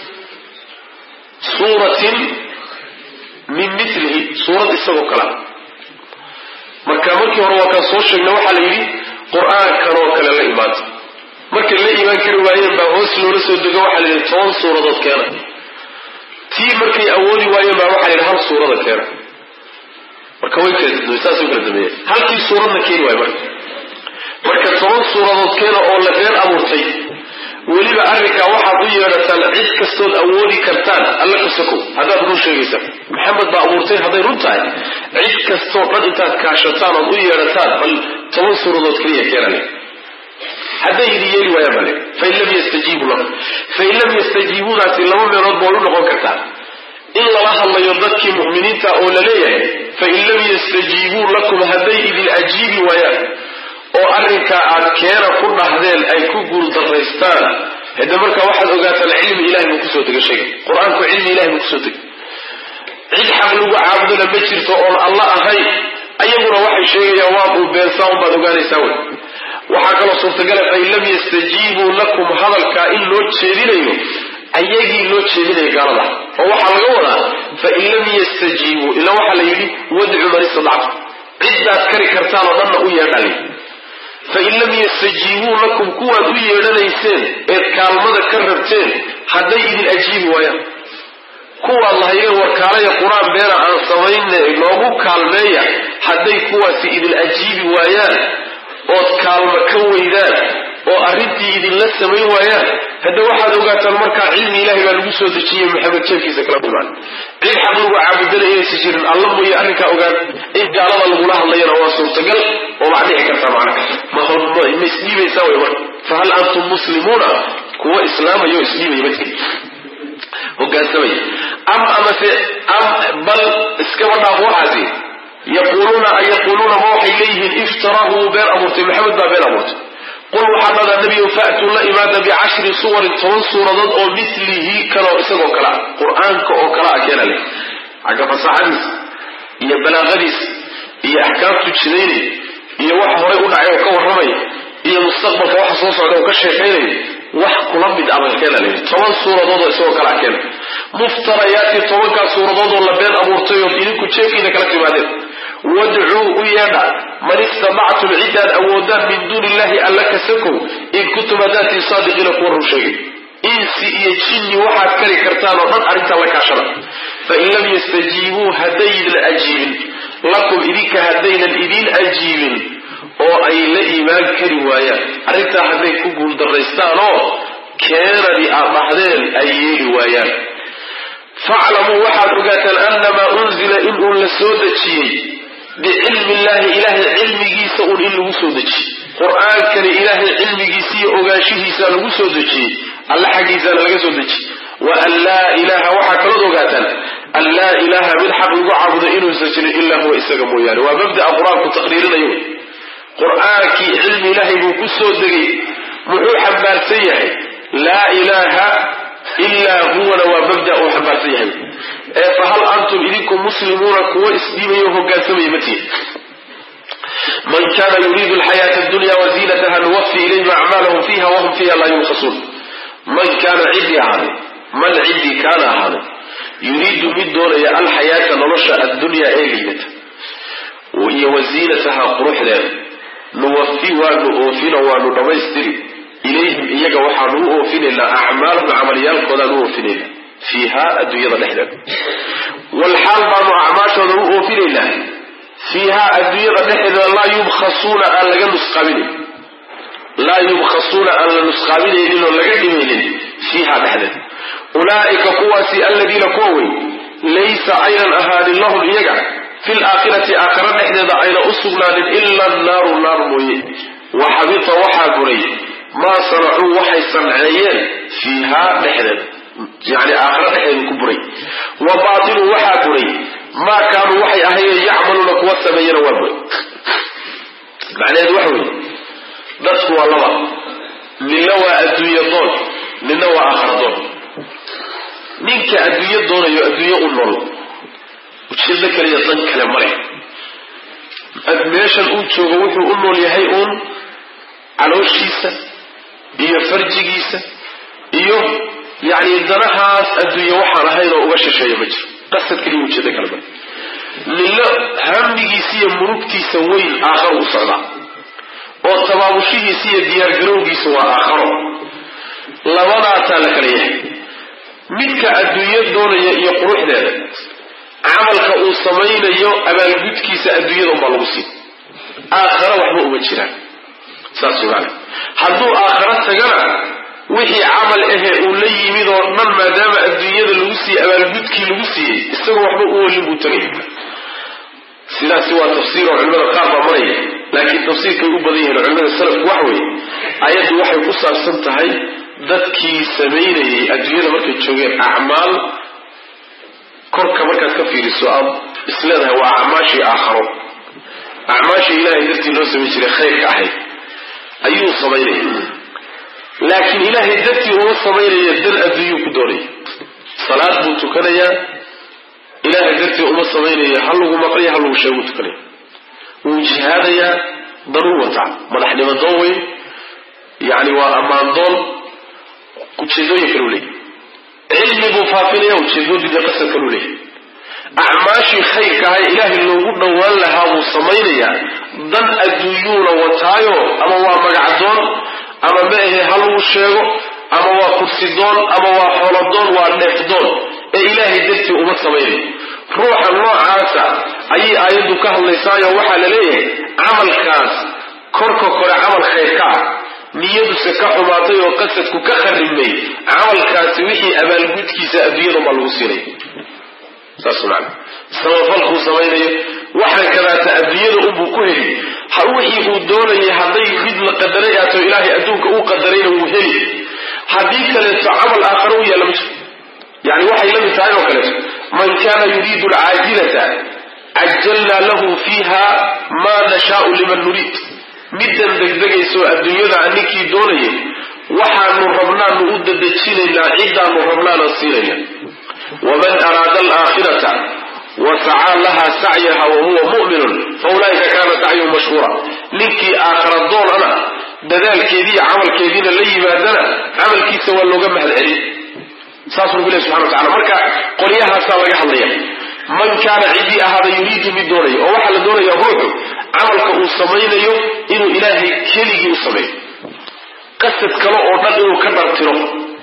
suuratin min milihi suurad isagoo kale ah marka markii hore waa kaan soo sheegnay waxaa la yidhi qur-aankan oo kale la imaada markay la imaan kari waayeen baa hoos loola soo dego waxaa la yidhi toban suuradood keena tii markay awoodi waayeen baa waxaa la yidhi hal suurada keena marka way kala saasay kala dameeyeen halkii suuradna keeni waayo marka marka toban suuradood keena oo la been abuurtay weliba arrinkaa waxaad u yeedhataan cid kastood awoodi kartaan alla ka sokow haddaad run sheegaysaan maxamed baa abuurtay hadday run tahay cid kastoo dhan intaad kaashataan ood u yeedhataan bal toban suuradood keliya keenale hadday idin yeeli waayaan bale fain lam yastajiibuu lakum fain lam yastajiibuudaasi laba meelood ba u noqon kartaa in lala hadlayo dadkii mu'miniinta oo la leeyahay fain lam yastajiibuu lakum hadday idin ajiibi waayaan oo arrinkaa aad keena ku dhahdeen ay ku guuldaraystaan hade markaa waxaad ogaataan cilmi ilahay buu kusoo dega sheega qur-aanku cilmi ilahay buu kusoo degay cid xaq lagu caabudona ma jirto oon alla ahayn ayaguna waxay sheegayaan waa uu beensaa un baad ogaanaysaa wey waxaa kaloo suurtagala fain lam yastajiibuu lakum hadalkaa in loo jeedinayo ayagii loo jeedinaya gaalada oo waxaa laga wadaa fain lam yastajiibuu ila waxaa la yidhi wadcu man istadactu ciddaad kari kartaan oo dhanna u yeedhali fain lam yastajiibuu lakum kuwaad u yeedhanayseen eed kaalmada ka rabteen hadday idin ajiibi waayaan kuwaad lahaydeen warkaalaya qur-aan beena aan samayne noogu kaalmeeya hadday kuwaasi idin ajiibi waayaan ood kaalmo ka weydaan oo arrintii idinla samayn waayaan hadda waxaad ogaataan markaa cilmi ilahay baa lagu soo dejiyey maxamed jeefkiisa kala kulmaan cid xaq lagu caabudana inaysa jirin alla mooye arrinkaa ogaan in gaalada lagula hadlayana waa suurtagal oo wax dhici kartaa macna ma isdhiibaysaa way marka fahal antum muslimuuna kuwa islaamaya oo isdhiibaya ma jiri hogaansamaya am amase am bal iskaba dhaaf waxaasi yaquuluuna an yaquuluuna ma waxay leeyihiin iftaraahu wuu been abuurtay maxamed baa been abuurtay qul waxaa dhadaa nebiyow fa'tuu la imaada bicashri suwarin toban suuradood oo milihi kaloo isagoo kale ah qur-aanka oo kale ah keena leh xagga fasaxadiis iyo balaaqadiis iyo axkaamtu jidaynay iyo waxa horay u dhacay oo ka warramaya iyo mustaqbalka waxa soo socda oo ka sheekaynaya wax kula mid aba keena leh toban suuradood oo isagoo kale ah keena muftarayaati tobankaa suuradood oo la been abuurtay oo idinku jeefkiina kala timaadeen wadcuu u yeedha man istadactum ciddaad awoodaan min duuni illahi alla ka sakow in kuntum hadaatiin saadiqiina kuwa run sheegay insi iyo jinni waxaad kari kartaan oo dhan arrintaa la kaashada fain lam yastajiibuu haddaynan ajiibin lakum idinka haddaynan idiin ajiibin oo ay la iimaan kari waayaan arrintaa hadday ku guuldaraystaan oo keenadii aad dhahdeen ay yeeli waayaan faclamuu waxaad ogaataan annamaa unzila in uun la soo dejiyey bicilmi illahi ilaahay cilmigiisa uun in lagu soo dejiyey qur-aankani ilaahay cilmigiisa iyo ogaanshihiisa lagu soo dejiyey alla xaggiisaana laga soo dejiyey wa an laa ilaaha waxaa kalood ogaataan an laa ilaaha mid xaq lagu caabudo inuusan jirin ilaa huwa isaga mooyaane waa mabda'a qur-aanku taqriirinayo wey qur-aankii cilmi ilaahay buu ku soo degay muxuu xambaarsan yahay laa ilaaha ilaa huwana waa mabda uu xambaarsan yahay ee fahal antum idinku muslimuuna kuwa isdhiibayo hogaansamaya ma tihin man kana yuriidu alxayaata addunya waziinataha nuwafi ilayhim acmaalahum fiiha wahum fiiha laa yubkhasuun man kaana ciddii ahaaday man ciddii kaana ahaaday yuriidu mid doonaya alxayaata nolosha addunyaa ee liidata iyo waziinataha quruxdeeda nuwafi waanu oofino waanu dhammaystiri ilayhim iyaga waxaanu u oofinaynaa acmaalahum camalyaalkoodaan u oofinaynaa fiiha adduunyada dhexdeeda walxaal baanu acmaashooda u oofinaynaa fiiha adduunyada dhexdeeda laa yubkhasuuna aan laga nusqaaminayn laa yubkhasuuna aan la nusqaaminaynin oo laga dhimaynin fiiha dhexdeeda ulaa'ika kuwaasi aladiina kuwa wey laysa aynan ahaanin lahum iyaga fi laakhirati aakhara dhexdeeda ayna u sugnaanin ila annaaru naar mooye wa xabita waxaa buray maa sanacuu waxay sanceeyeen fiiha dhexdeeda yani aakhara dhexdeeda ku buray wa baatilu waxaa buray maa kaanuu waxay ahayeen yacmaluuna kuwa sameeyana waa buray macnaheedu waxa weeye dadku waa laba ninna waa adduunye doon ninna waa aakhara doon ninka adduunyo doonayo adduunyo u nool ujeeddo kaliya dan kale male meeshan uu joogo wuxuu u nool yahay uun calooshiisa iyo farjigiisa iyo yacni danahaas adduunye waxaan ahayn oo uga shisheeya ma jiro qasad kaliya ujeeddo kale male ninna hamigiisa iyo murugtiisa weyn aakharo u socdaa oo tabaabushihiisa iyo diyaargarowgiisa waa aakharo labadaasaa la kala yahay midka adduunyo doonaya iyo quruxdeeda camalka uu samaynayo abaalgudkiisa adduunyada unbaa lagu siin aakhara waxba uma jiraan saas maana hadduu aakhara tagana wixii camal ahe uu la yimid oo dhan maadaama adduunyada lagu siiyey abaalgudkii lagu siiyey isagoo waxba u welin buu tagaya sidaasi waa tafsiir oo culimada qaar baa maraya laakiin tafsiirkay u badan yihiin culimada salafku waxa weeye ayaddu waxay ku saabsan tahay dadkii samaynayay adduunyada markay joogeen acmaal korka markaad ka fiiriso aad isleedahay waa acmaashii aakharo acmaashii ilaahay dartii loo samayn jiray khayrka ahayd ayuu samaynaya laakiin ilaahay dartii uma samaynaya dan adduunyuu ku doonaya salaad buu tukanayaa ilaahay dartii uma samaynaya ha lagu maqlaya ha lagu sheeguu tukanaya wuu jihaadayaa danuu wataa madaxnimo doon weyn yacni waa ammaan doon ujeedooyin kalu leeyahy cilmi buu faafinaya ujeedooyin dee qasad kalu leeyahy acmaashii khayrka ahay ilaahay loogu dhowaan lahaa buu samaynayaa dan adduunyuuna wataayo ama waa magacdoon ama ma ahe ha lagu sheego ama waa kursidoon ama waa xoolodoon waa dheefdoon ee ilaahay dartii uma samaynayo ruuxa noocaasa ayay aayaddu ka hadlaysaayo waxaa la leeyahay camalkaas korka kore camal khayrka ah niyaduse ka xumaatay oo qasadku ka kharibmay camalkaasi wixii abaalgudkiisa adduunyadan baa lagu siinaya saas maana samafalkuu samaynayo waxaan kadaata adduunyada unbuu ku heli wixii uu doonayay hadday mid la qadaray aato ilaahay adduunka uu qadarayna wuu heli haddii kaleeto camal aakhare u yaalla ma jiro yani waxay la mid tahay oo kaleeto man kana yuriidu alcaajilata cajalnaa lahu fiiha maa nashaau liman nuriid middan degdegaysoo adduunyada ninkii doonayay waxaanu rabnaanu u dadejinaynaa ciddaanu rabnaana siinayna waman araada alaakhirata wasacaa laha sacyaha wahuwa mu'minun faulaa'ika kaana sacyuhu mashhuura ninkii aakhara doonana dadaalkeediiyo camalkeediina la yimaadana camalkiisa waa looga mahadcelin saas rabbi ilahi subxana watacala marka qolyahaasaa laga hadlaya man kaana ciddii ahaada yuriidu mid doonaya oo waxaa la doonaya ruuxu camalka uu samaynayo inuu ilaahay keligii u sameeyo qasad kale oo dhan inuu ka dhartiro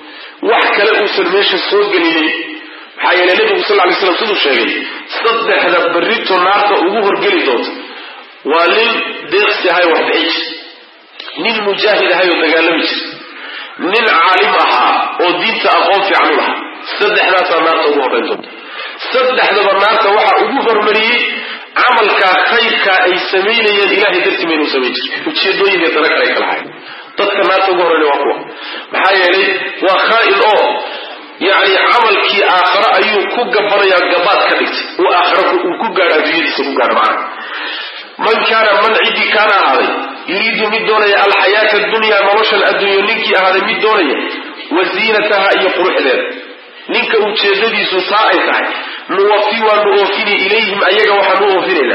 wax kale uusan meesha soo gelinin maxaa yeele nebigu sal lay slam siduu sheegay saddexda berrito naarta ugu horgeli doonta waa nin deeqsi ahay wax bixi jir nin mujaahid ahay oo dagaalami jir nin caalim ahaa oo diinta aqoon fiican u lahaa saddexdaasaa naarta ugu horrayn doonta saddexdaba naarta waxaa ugu hormariyey camalkaa khayrkaa ay samaynayeen ilahay dartii maynuu samayn jir ujeedooyinka dana kale ay kala hayn dadka naarta ugu horreynaya waa kuwa maxaa yeelay waa khaa'in oo yacni camalkii aakhare ayuu ku gabanayaa gabaad ka dhigtay uu aakhare uu ku gaadho adduunyadiisa ku gaadho macana man kaana man ciddii kaana ahaaday yuriidu mid doonaya alxayaata addunya noloshan adduunyo ninkii ahaaday mid doonaya wa ziinataha iyo quruxdeeda ninka ujeedadiisu taa ay tahay nuwafi waanu oofini ilayhim ayaga waxaanu oofinaynaa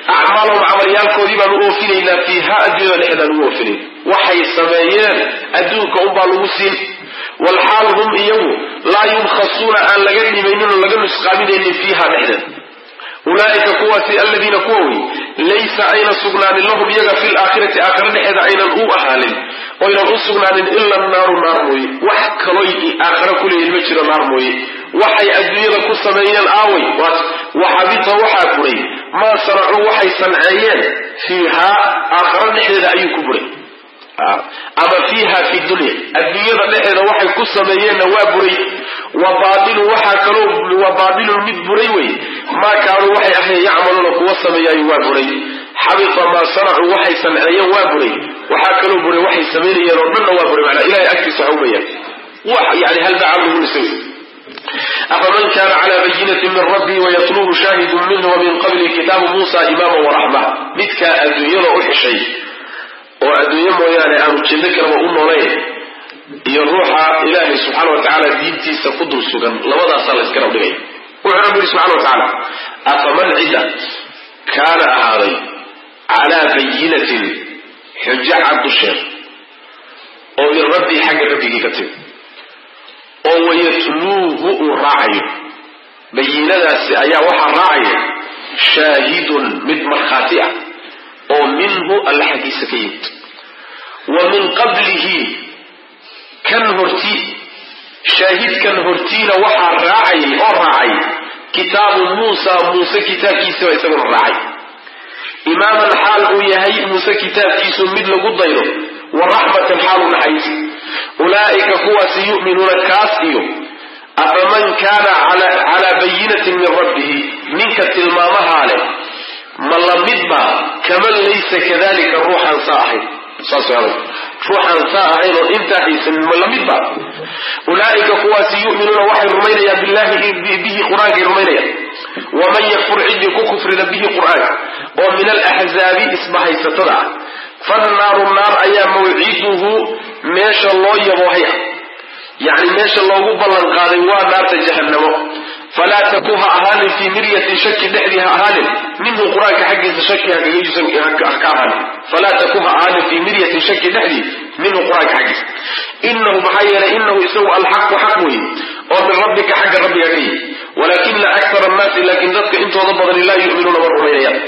acmaalahum camalyaalkoodii baan u oofinaynaa fiiha adduunyada dhexdaan ugu oofinayna waxay sameeyeen adduunka unbaa lagu siin walxaal hum iyagu laa yubkhasuuna aan laga dhimaynin oo laga nusqaaminaynin fiiha dhexdeeda ulaaika kuwaasi aladiina kuwa wey laysa ayna sugnaanin lahum iyaga fi laakhirati aakhira dhexeeda aynan u ahaanin oynan u sugnaanin ila naaru naar mooye wax kaloy aakhira kuleeyihin ma jiro naar mooye waxay adduunyada ku sameeyeen aaway waxabita waxaa buray maa sanacuu waxay sanceeyeen fiihaa aakhira dhexdeeda ayuu ku buray ama fiiha fi dunya adduunyada dhexeeda waxay ku sameeyeenna waa buray wa baailu waxaa kaloo wa baatilun mid buray wey maa kaanuu waxay ahayn yacmaluuna kuwa sameeyaayo waa buray xabita maa sanacuu waxay sanceeyeen waa buray waxaa kaloo buray waxay samaynayeen oo dhanna waa buray manaa ilahay agtiisa waxa umayaan wax yani hal bacamlugunisa wey afaman kana cala bayinati min rabbii wayatluuhu shaahidun minhu wamin qabli kitaabu muusa imaama waraxma midkaa adduunyada u xishay oo adduunye mooyaane aanu jeedo kalaba u noolayn iyo ruuxa ilaahay subxaana wa tacaala diintiisa ku dul sugan labadaasaa la yskala dhigaya wuxuu rabbi yihi subxana wa tacaala afaman cidda kaana ahaaday calaa bayinatin xujo cad dusheed oo min rabbii xagga rabbigii ka timi oo wayatluuhu uu raacayo bayinadaasi ayaa waxaa raacaya shaahidun mid markhaati ah oo minhu alla xaggiisa ka yimid wa min qablihi kan horti shaahidkan hortiina waxaa raacayay oo raacay kitaabu muusa muuse kitaabkiisaba isaguna raacay imaaman xaal uu yahay muuse kitaabkiisu mid lagu dayro wa raxmatan xaalu naxariis ulaa'ika kuwaasi yu'minuuna kaas iyo afaman kaana calaa bayinatin min rabbihi ninka tilmaamahaa leh ma la midba kaman laysa kadalika ruuxaan saa ahayn saas adag ruuxaan saa ahayn oo intaa haysanin ma la midba ulaa'ika kuwaasi yu'minuuna waxay rumaynayaan billahi bihi qur-aankay rumaynayaan waman yakfur ciddii ku kufrida bihi qur-aanka oo min alaxzaabi isbahaysatada ah fannaaru naar ayaa mawciduhu meesha loo yaboohay ah yacni meesha loogu ballan qaaday waa naarta jahannamo falaa taku ha ahaanin fii miryatin shaki dhexdii ha ahaanin minhu qur-aanka xaggiisa shaki haka ahaanin falaa taku ha ahaanin fii miryatin shaki dhexdii minhu qur-aanka xaggiisa inahu maxaa yeelay inahu isagu alxaqu xaq weeye oo min rabbika xagga rabbiga ka yihi walaakina akara annaasi laakiin dadka intooda badani laa yu'minuuna ma rumaynayaan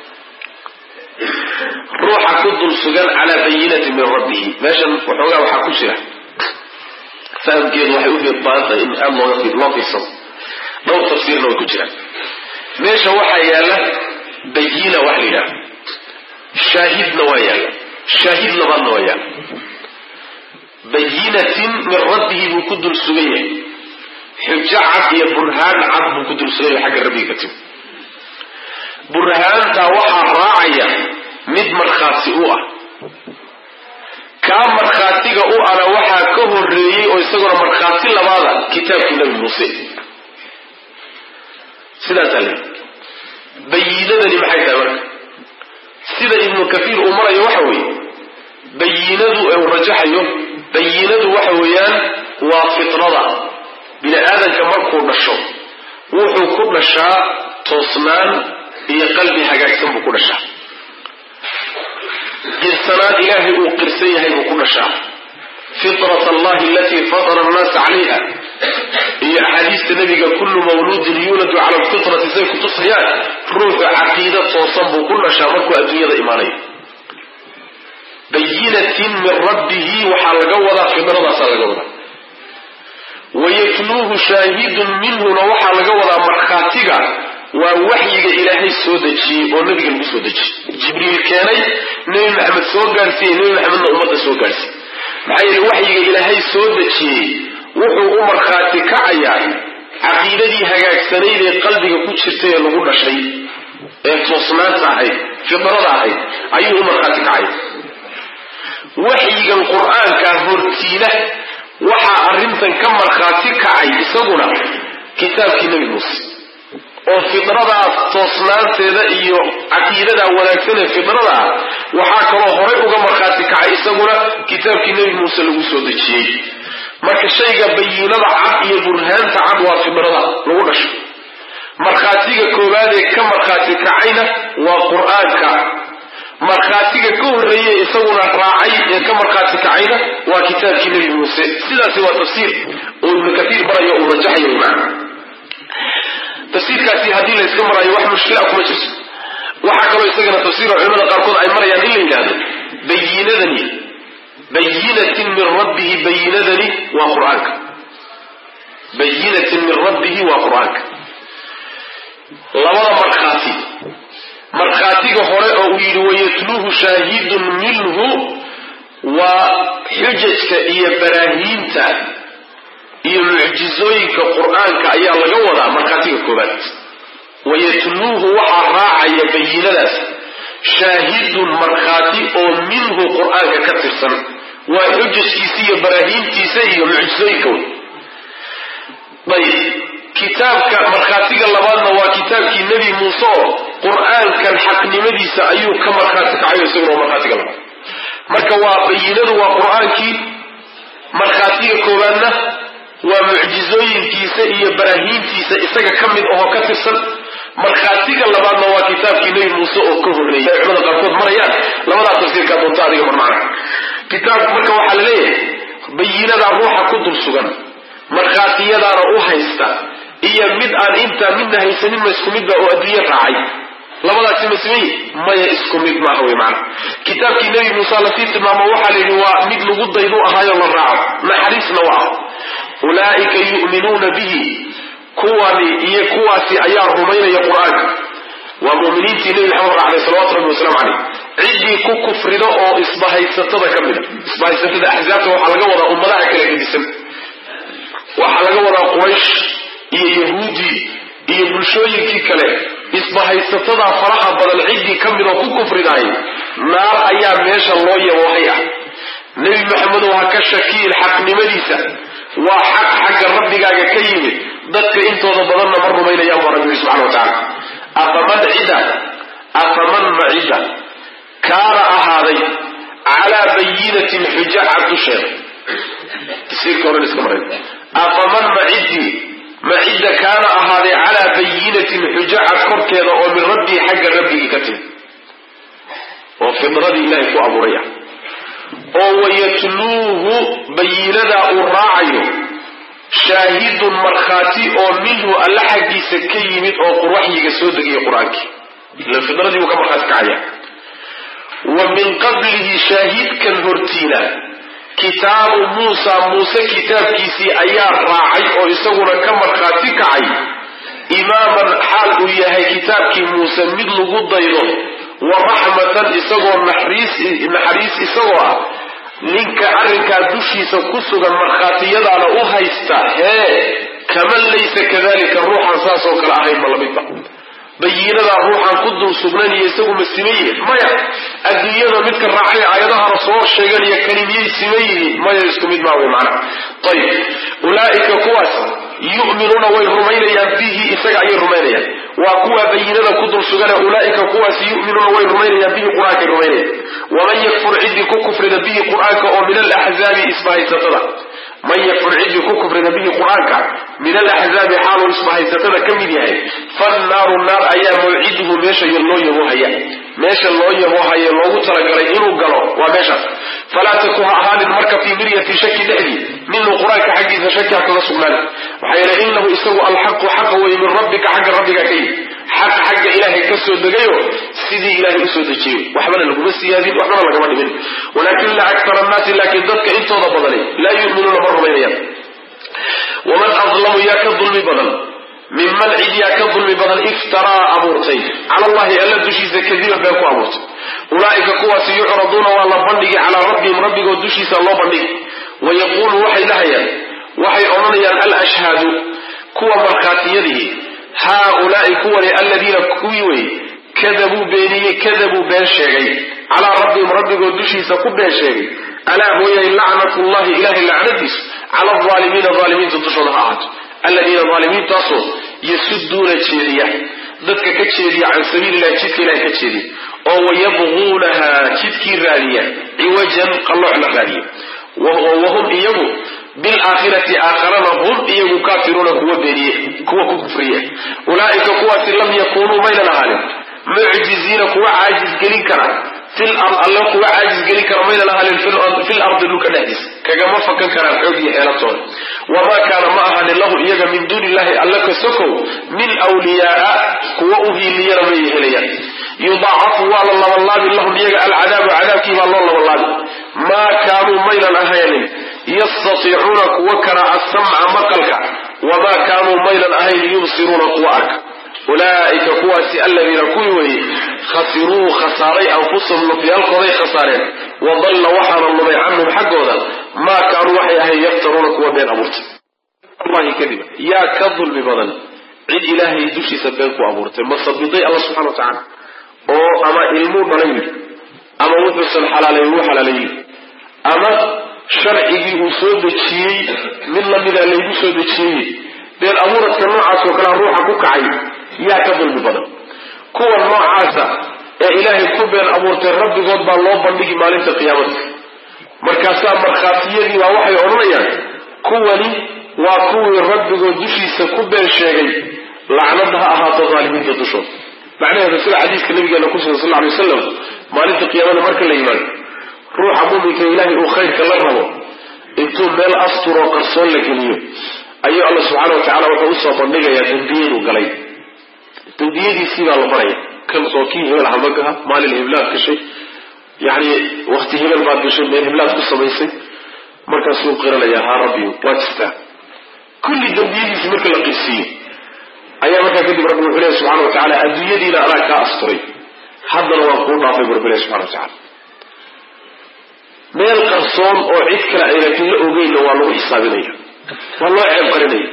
ruuxa ku dul sugan calaa bayinatin min rabbihi meeshan waxoogaa waxaa ku jira fahamkeedu waxay u baahan tahay in aada looga loo fiirsado dhowr tafsiirna way ku jiraan meesha waxaa yaalla bayina wax la yidhaha shaahidna waa yaalla shaahid labaadna waa yaalla bayinatin min rabbihi buu ku dul sugan yahay xujo cad iyo burhaan cad buu ku dul sugan yahay xagga rabbiga ka timi burhaantaa waxaa raacaya mid markhaati u ah kaa markhaatiga u ana waxaa ka horeeyey oo isaguna markhaati labaada kitaabkii nabi muuse sidaasaa le bayinadani maxay tahay marka sida ibnu kafiir uu marayo waxa weeye bayinadu uu rajaxayo bayinadu waxa weeyaan waa fitrada bini aadanka markuu dhasho wuxuu ku dhashaa toosnaan iyo qalbi hagaagsan buu ku dhashaa qirsanaan ilaahay uu qirsan yahay buu ku dhashaa fitrat allahi alatii fatara annaasa calayha iyo axaadiista nabiga kullu mawluudin yuuladu cala alfitrati say ku tusayaan ruuxu caqiida toosan buu ku dhashaa markuu adduunyada imaanayo bayinatin min rabbihi waxaa laga wadaa fidradaasaa laga wadaa wayatluuhu shaahidun minhuna waxaa laga wadaa markhaatiga waa waxyiga ilaahay soo dejiyey oo nabiga lagu soo dejiyey jibriil keenay nebi maxamed soo gaarsiiyey nebi maxamedna ummadda soo gaarsiiyey maxaa yeele waxyiga ilaahay soo dejiyey wuxuu u markhaati kacayaa caqiidadii hagaagsanayd ee qalbiga ku jirtay ee lagu dhashay ee toosnaanta ahayd fidrada ahayd ayuu u markhaati kacaya waxyigan qur-aanka hortiina waxaa arrintan ka markhaati kacay isaguna kitaabkii nebi muuse oo fidradaas toosnaanteeda iyo caqiidadaa wanaagsan ee fidrada ah waxaa kaloo horay uga markhaati kacay isaguna kitaabkii nebi muuse lagu soo dejiyey marka shayga bayinada cad iyo burhaanta cad waa fidrada lagu dhasho markhaatiga koowaad ee ka markhaati kacayna waa qur-aanka markhaatiga ka horreeye isaguna raacay ee ka markhaati kacayna waa kitaabkii nebi muuse sidaasi waa tafsiir oo ibnu kaiir barayo uu rajaxayo macna tafsiirkaasi haddii la yska marayo wax mushkila kuma jirto waxaa kaloo isagana tafsiira culimada qaarkood ay marayaan in la yidhaahdo bayinadani bayinatin min rabbihi bayinadani waa qur-aanka bayinatin min rabbihi waa qur-aanka labada markhaati markhaatiga hore oo uu yidhi wayatluuhu shaahidun minhu waa xujajka iyo baraahiinta iyo mucjizooyinka qur-aanka ayaa laga wadaa markhaatiga koobaad wayatluuhu waxaa raacaya bayinadaas shaahidun markhaati oo minhu qur-aanka ka tirsan waa xujajkiisa iyo baraahiintiisa iyo mucjizooyinka wey ayb kitaabka markhaatiga labaadna waa kitaabkii nebi muuse oo qur-aankan xaqnimadiisa ayuu ka markhaati kacayo isaguna waa markhaatiga labaad marka waa bayinadu waa qur-aankii markhaatiga koowaadna waa mucjizooyinkiisa iyo baraahiintiisa isaga ka mid ahoo ka tirsan markhaatiga labaadna waa kitaabkii nebi muuse oo ka horreeyay ay culimada qaarkood marayaan labadaa tafsiirkaa doonta adiga mar macna kitaabku marka waxaa la leeyahay bayinadaa ruuxa ku dul sugan markhaatiyadaana u haysta iyo mid aan intaa midna haysanin ma isku midba oo adduunye raacay labadaasi ma sameye maya isku mid maaha wey maana kitaabkii nebi muuse lasii tilmaamo waxaa la yidhi waa mid lagu daydu ahaayo la raaco naxariisna waa ah ulaa'ika yu'minuuna bihi kuwani iyo kuwaasi ayaa rumaynaya qur-aanka waa mu'miniintii nebi maxamed raacday salawatu rabbi wasalaamu caleyh ciddii ku kufrido oo isbahaysatada ka mida isbahaysatada axzaabta waxaa laga wadaa ummadaha kala gedisan waxaa laga wadaa quraysh iyo yahuudi iyo bulshooyinkii kale isbahaysatada faraha badan ciddii ka mid oo ku kufridaay naar ayaa meesha loo yaboohay ah nebi maxamedow ha ka shakiin xaqnimadiisa waa xaq xagga rabbigaaga ka yimid dadka intooda badanna ma rumaynayaan baa rabbi subxana wa tacaala afaman cida afaman ma cidda kaana ahaaday calaa bayinatin xuja cad dusheeda tafsiirka hore iska maray afaman ma ciddii ma cidda kaana ahaaday calaa bayinatin xuja cad korkeeda oo min rabbii xagga rabbigii ka timi oo fidradii ilaahay ku abuuray ah oo wayatluuhu bayinadaa uu raacayo shaahidun markhaati oo minhu alla xaggiisa ka yimid oo waxyiga soo degaya qur-aankii ila fidradii buu ka markhaati kacaya wa min qablihi shaahidkan hortiina kitaabu muusa muuse kitaabkiisii ayaa raacay oo isaguna ka markhaati kacay imaaman xaal uu yahay kitaabkii muuse mid lagu daydo wa raxmatan isagoo naxariis naxariis isagoo ah ninka arrinkaa dushiisa ku sugan markhaatiyadaana u haysta hee kaman laysa kadalika ruuxan saas oo kale ahayn ma lamidba bayinadaa ruuxan ku dul sugnaniyo isagu ma siman yihin maya adduunyada midka raacay aayadahana soo sheeganaya kani miyay siman yihiin maya isku mid maa wey macana ayib ulaa'ika kuwaas yu'minuuna way rumaynayaan bihi isaga ayay rumaynayaan waa kuwa bayinada ku dul sugana ulaa'ika kuwaas yu'minuuna way rumaynayaan bihi qur-aankay rumaynayaan waman yakfur ciddii ku kufrida bihi qur-aanka oo min alaxzaabi isbahaysatada man yakfur ciddii ku kufrida bihi qur-aanka min alaxzaabi xaaluu isbahaysatada ka mid yahay fannaaru naar ayaa mawciduhu meesha loo yaboohaya meesha loo yaboohaye loogu talagalay inuu galo waa meeshaas falaa taku ha ahaanin marka fii miryati shaki dhexdii minhu qur-aanka xaggiisa shaki ha kaga sugnaan maxaa yeele inahu isagu alxaqu xaqa weye min rabbika xagga rabbiga ka yimi xaq xagga ilaahay ka soo degayo sidii ilaahay usoo dejiyo waxbana laguma siyaadin waxbana lagama dhimin walaakina akara annaasi laakiin dadka intooda badani laa yu'minuuna ma rumaynayaan waman adlamu yaa ka dulmi badan minman cid yaa ka dulmi badan iftaraa abuurtay cala allahi alla dushiisa kadiban been ku abuurtay ulaa'ika kuwaasi yucraduuna waa la bandhigi calaa rabbihim rabbigood dushiisa loo bandhigi wayaquulu waxay dhahayaan waxay odhanayaan alashhaadu kuwa markhaatiyadihi haaulaai kuwani aladiina kuwii wey kadabuu beeniyey kadabuu been sheegay calaa rabbihim rabbigood dushiisa ku been sheegay alaa mooyahay lacnatullahi ilahay lacnadiisu cala alaalimiina aalimiinta dushooda ha ahaato aladiina aalimiintaasoo yasuduuna jeediya dadka ka jeediya can sabiililahi jidka ilahay ka jeediya oo wayabquunaha jidkii raadiya ciwajan qallooc la raadiya wahum iyagu bilaakhirati aakharana hum iyagu kaafiruuna kuwa beeniye kuwa ku kufriye ulaa'ika kuwaasi lam yakunuu maynan ahaanin mucjiziina kuwa caajis gelin kara fil ard alle kuwa caajis gelin kara maynan ahanin fil ardi dhulka dhexdiisa kagama fakan karaan xoog iyo xeelatooda wamaa kaana ma ahanin lahu iyaga min duuni illahi alle ka sokow min wliyaaa kuwa u hiiliyana may helayaan yudaacafu waa la labalaabi lahum iyaga alcadaabu cadaabkii baa loo labalaabi maa kaanuu maynan ahaynin yastatiicuuna kuwa kara asamca maqalka wamaa kaanuu maynan ahayn yubsiruuna kuwa arka ulaaika kuwaasi aladiina kuwii weeye khasiruu khasaaray anfusahum nafyaalkooday khasaareen wadalla waxaana lumay canhum xaggooda maa kaanuu waxay ahayn yaftaruuna kuwa been abuurtay allahi kadib yaa ka dulmi badan cid ilaahay dushiisa been ku abuurtay masabiday alla subxana wa tacaala oo ama ilmuu dhalay yidhi ama wuxuusan xalaalayn wuu xalaalayn ama sharcigii uu soo dejiyey mid lamida laygu soo dejiyey been abuuradka noocaas oo kalea ruuxa ku kacay yaa ka dulmi badan kuwa noocaasa ee ilaahay ku been abuurtay rabbigood baa loo bandhigi maalinta qiyaamada markaasaa markhaatiyadii baa waxay odhanayaan kuwani waa kuwii rabbigood dushiisa ku been sheegay lacnad ha ahaato daalimiinta dushooda macnaheedu sida xadiiska nabigeena kusugan sal alay wasalam maalinta qiyaamada marka la yimaado ruuxa muminka ilaahay uu khayrka la rabo intuu meel asturoo qarsoon la geliyo ayuu alla subxaana wa tacala wuxuu usoo bandhigayaa dembiyaduu galay dembiyadiisii baa la baraya kan soo kii hebel hamagaha maalin heblaad gashay yani wakti hebel baad gashay meel heblaad ku samaysay markaasuu qiranayaa haa rabbi waa jirtaa kulli dembiyadiisi marka la qirsiiyo ayaa markaa kadib rabbi wuxuu lehy subxana wa tacala adduunyadiina anaa kaa asturay haddana waan kuu dhaafay bu rabbi leh subxana wa tacala meel qarsoon oo cid kale aynan la ogeynna waa lagu xisaabinaya waa loo ceeb qarinaya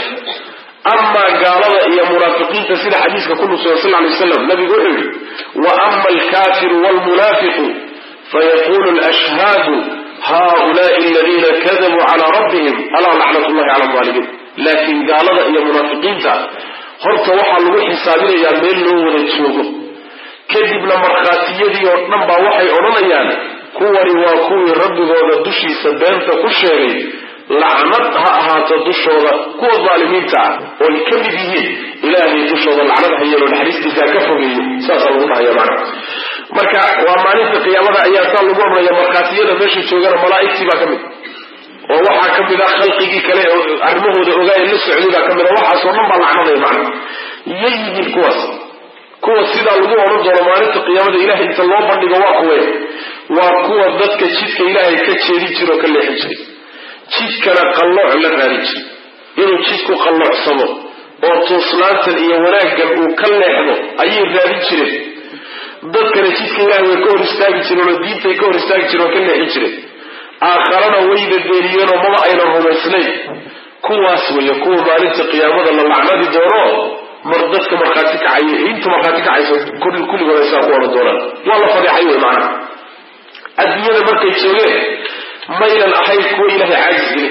amaa gaalada iyo munaafiqiinta sida xadiiska ku nusugan sal lay waslam nabigu wuxuu yihi wa ama alkafiru wlmunaafiqu fayaqulu lashhaadu haulaai aladiina kadabuu calaa rabbihim alaa lacnat llahi cala alaalimiin laakiin gaalada iyo munaafiqiinta horta waxaa lagu xisaabinayaa meel loo wada joogo kadibna markhaatiyadii oo dhan baa waxay odhanayaan kuwani waa kuwii rabbigooda dushiisa beenta ku sheegay lacnad ha ahaato dushooda kuwa daalimiinta ah ooy ka mid yihiin ilaahay dushooda lacnad ha yeelo naxariistiisa ka fogeeyo saasaa lagu dhahaya macna marka waa maalinta qiyaamada ayaa saa lagu odhanaya markhaatiyada meesha joogana malaa'igtii baa ka mid oo waxaa ka mid ah khalqigii kale oo arrimahooda ogaaya la socday baa ka mid a waxaasoo dhan baa lacnadaya macna yay yihiin kuwaas kuwa sidaa lagu odhan doono maalinta qiyaamada ilahay inta loo bandhigo waa kuwe waa kuwa dadka jidka ilaahay ka jeedin jira oo ka leexin jiray jidkana qallooc la raadin jiray inuu jidku qalloocsamo oo tuuslaantan iyo wanaaggan uu ka leexdo ayay raadin jireen dadkana jidka ilaahay way ka hor istaagi jireen oo diintay ka hor istaagi jireen oo ka leexin jireen aakharana wayna beeniyeenoo maba aynan rumaysnayn kuwaas weeye kuwa maalinta qiyaamada la lacnadi doono mar dadka markhaati kacaya inta markhaati kacaysa kulligood ay saa ku odhan doonaan waa la fadeexay wey macana adduunyada markay joogeen maynan ahayn kuwa ilaahay caajis geli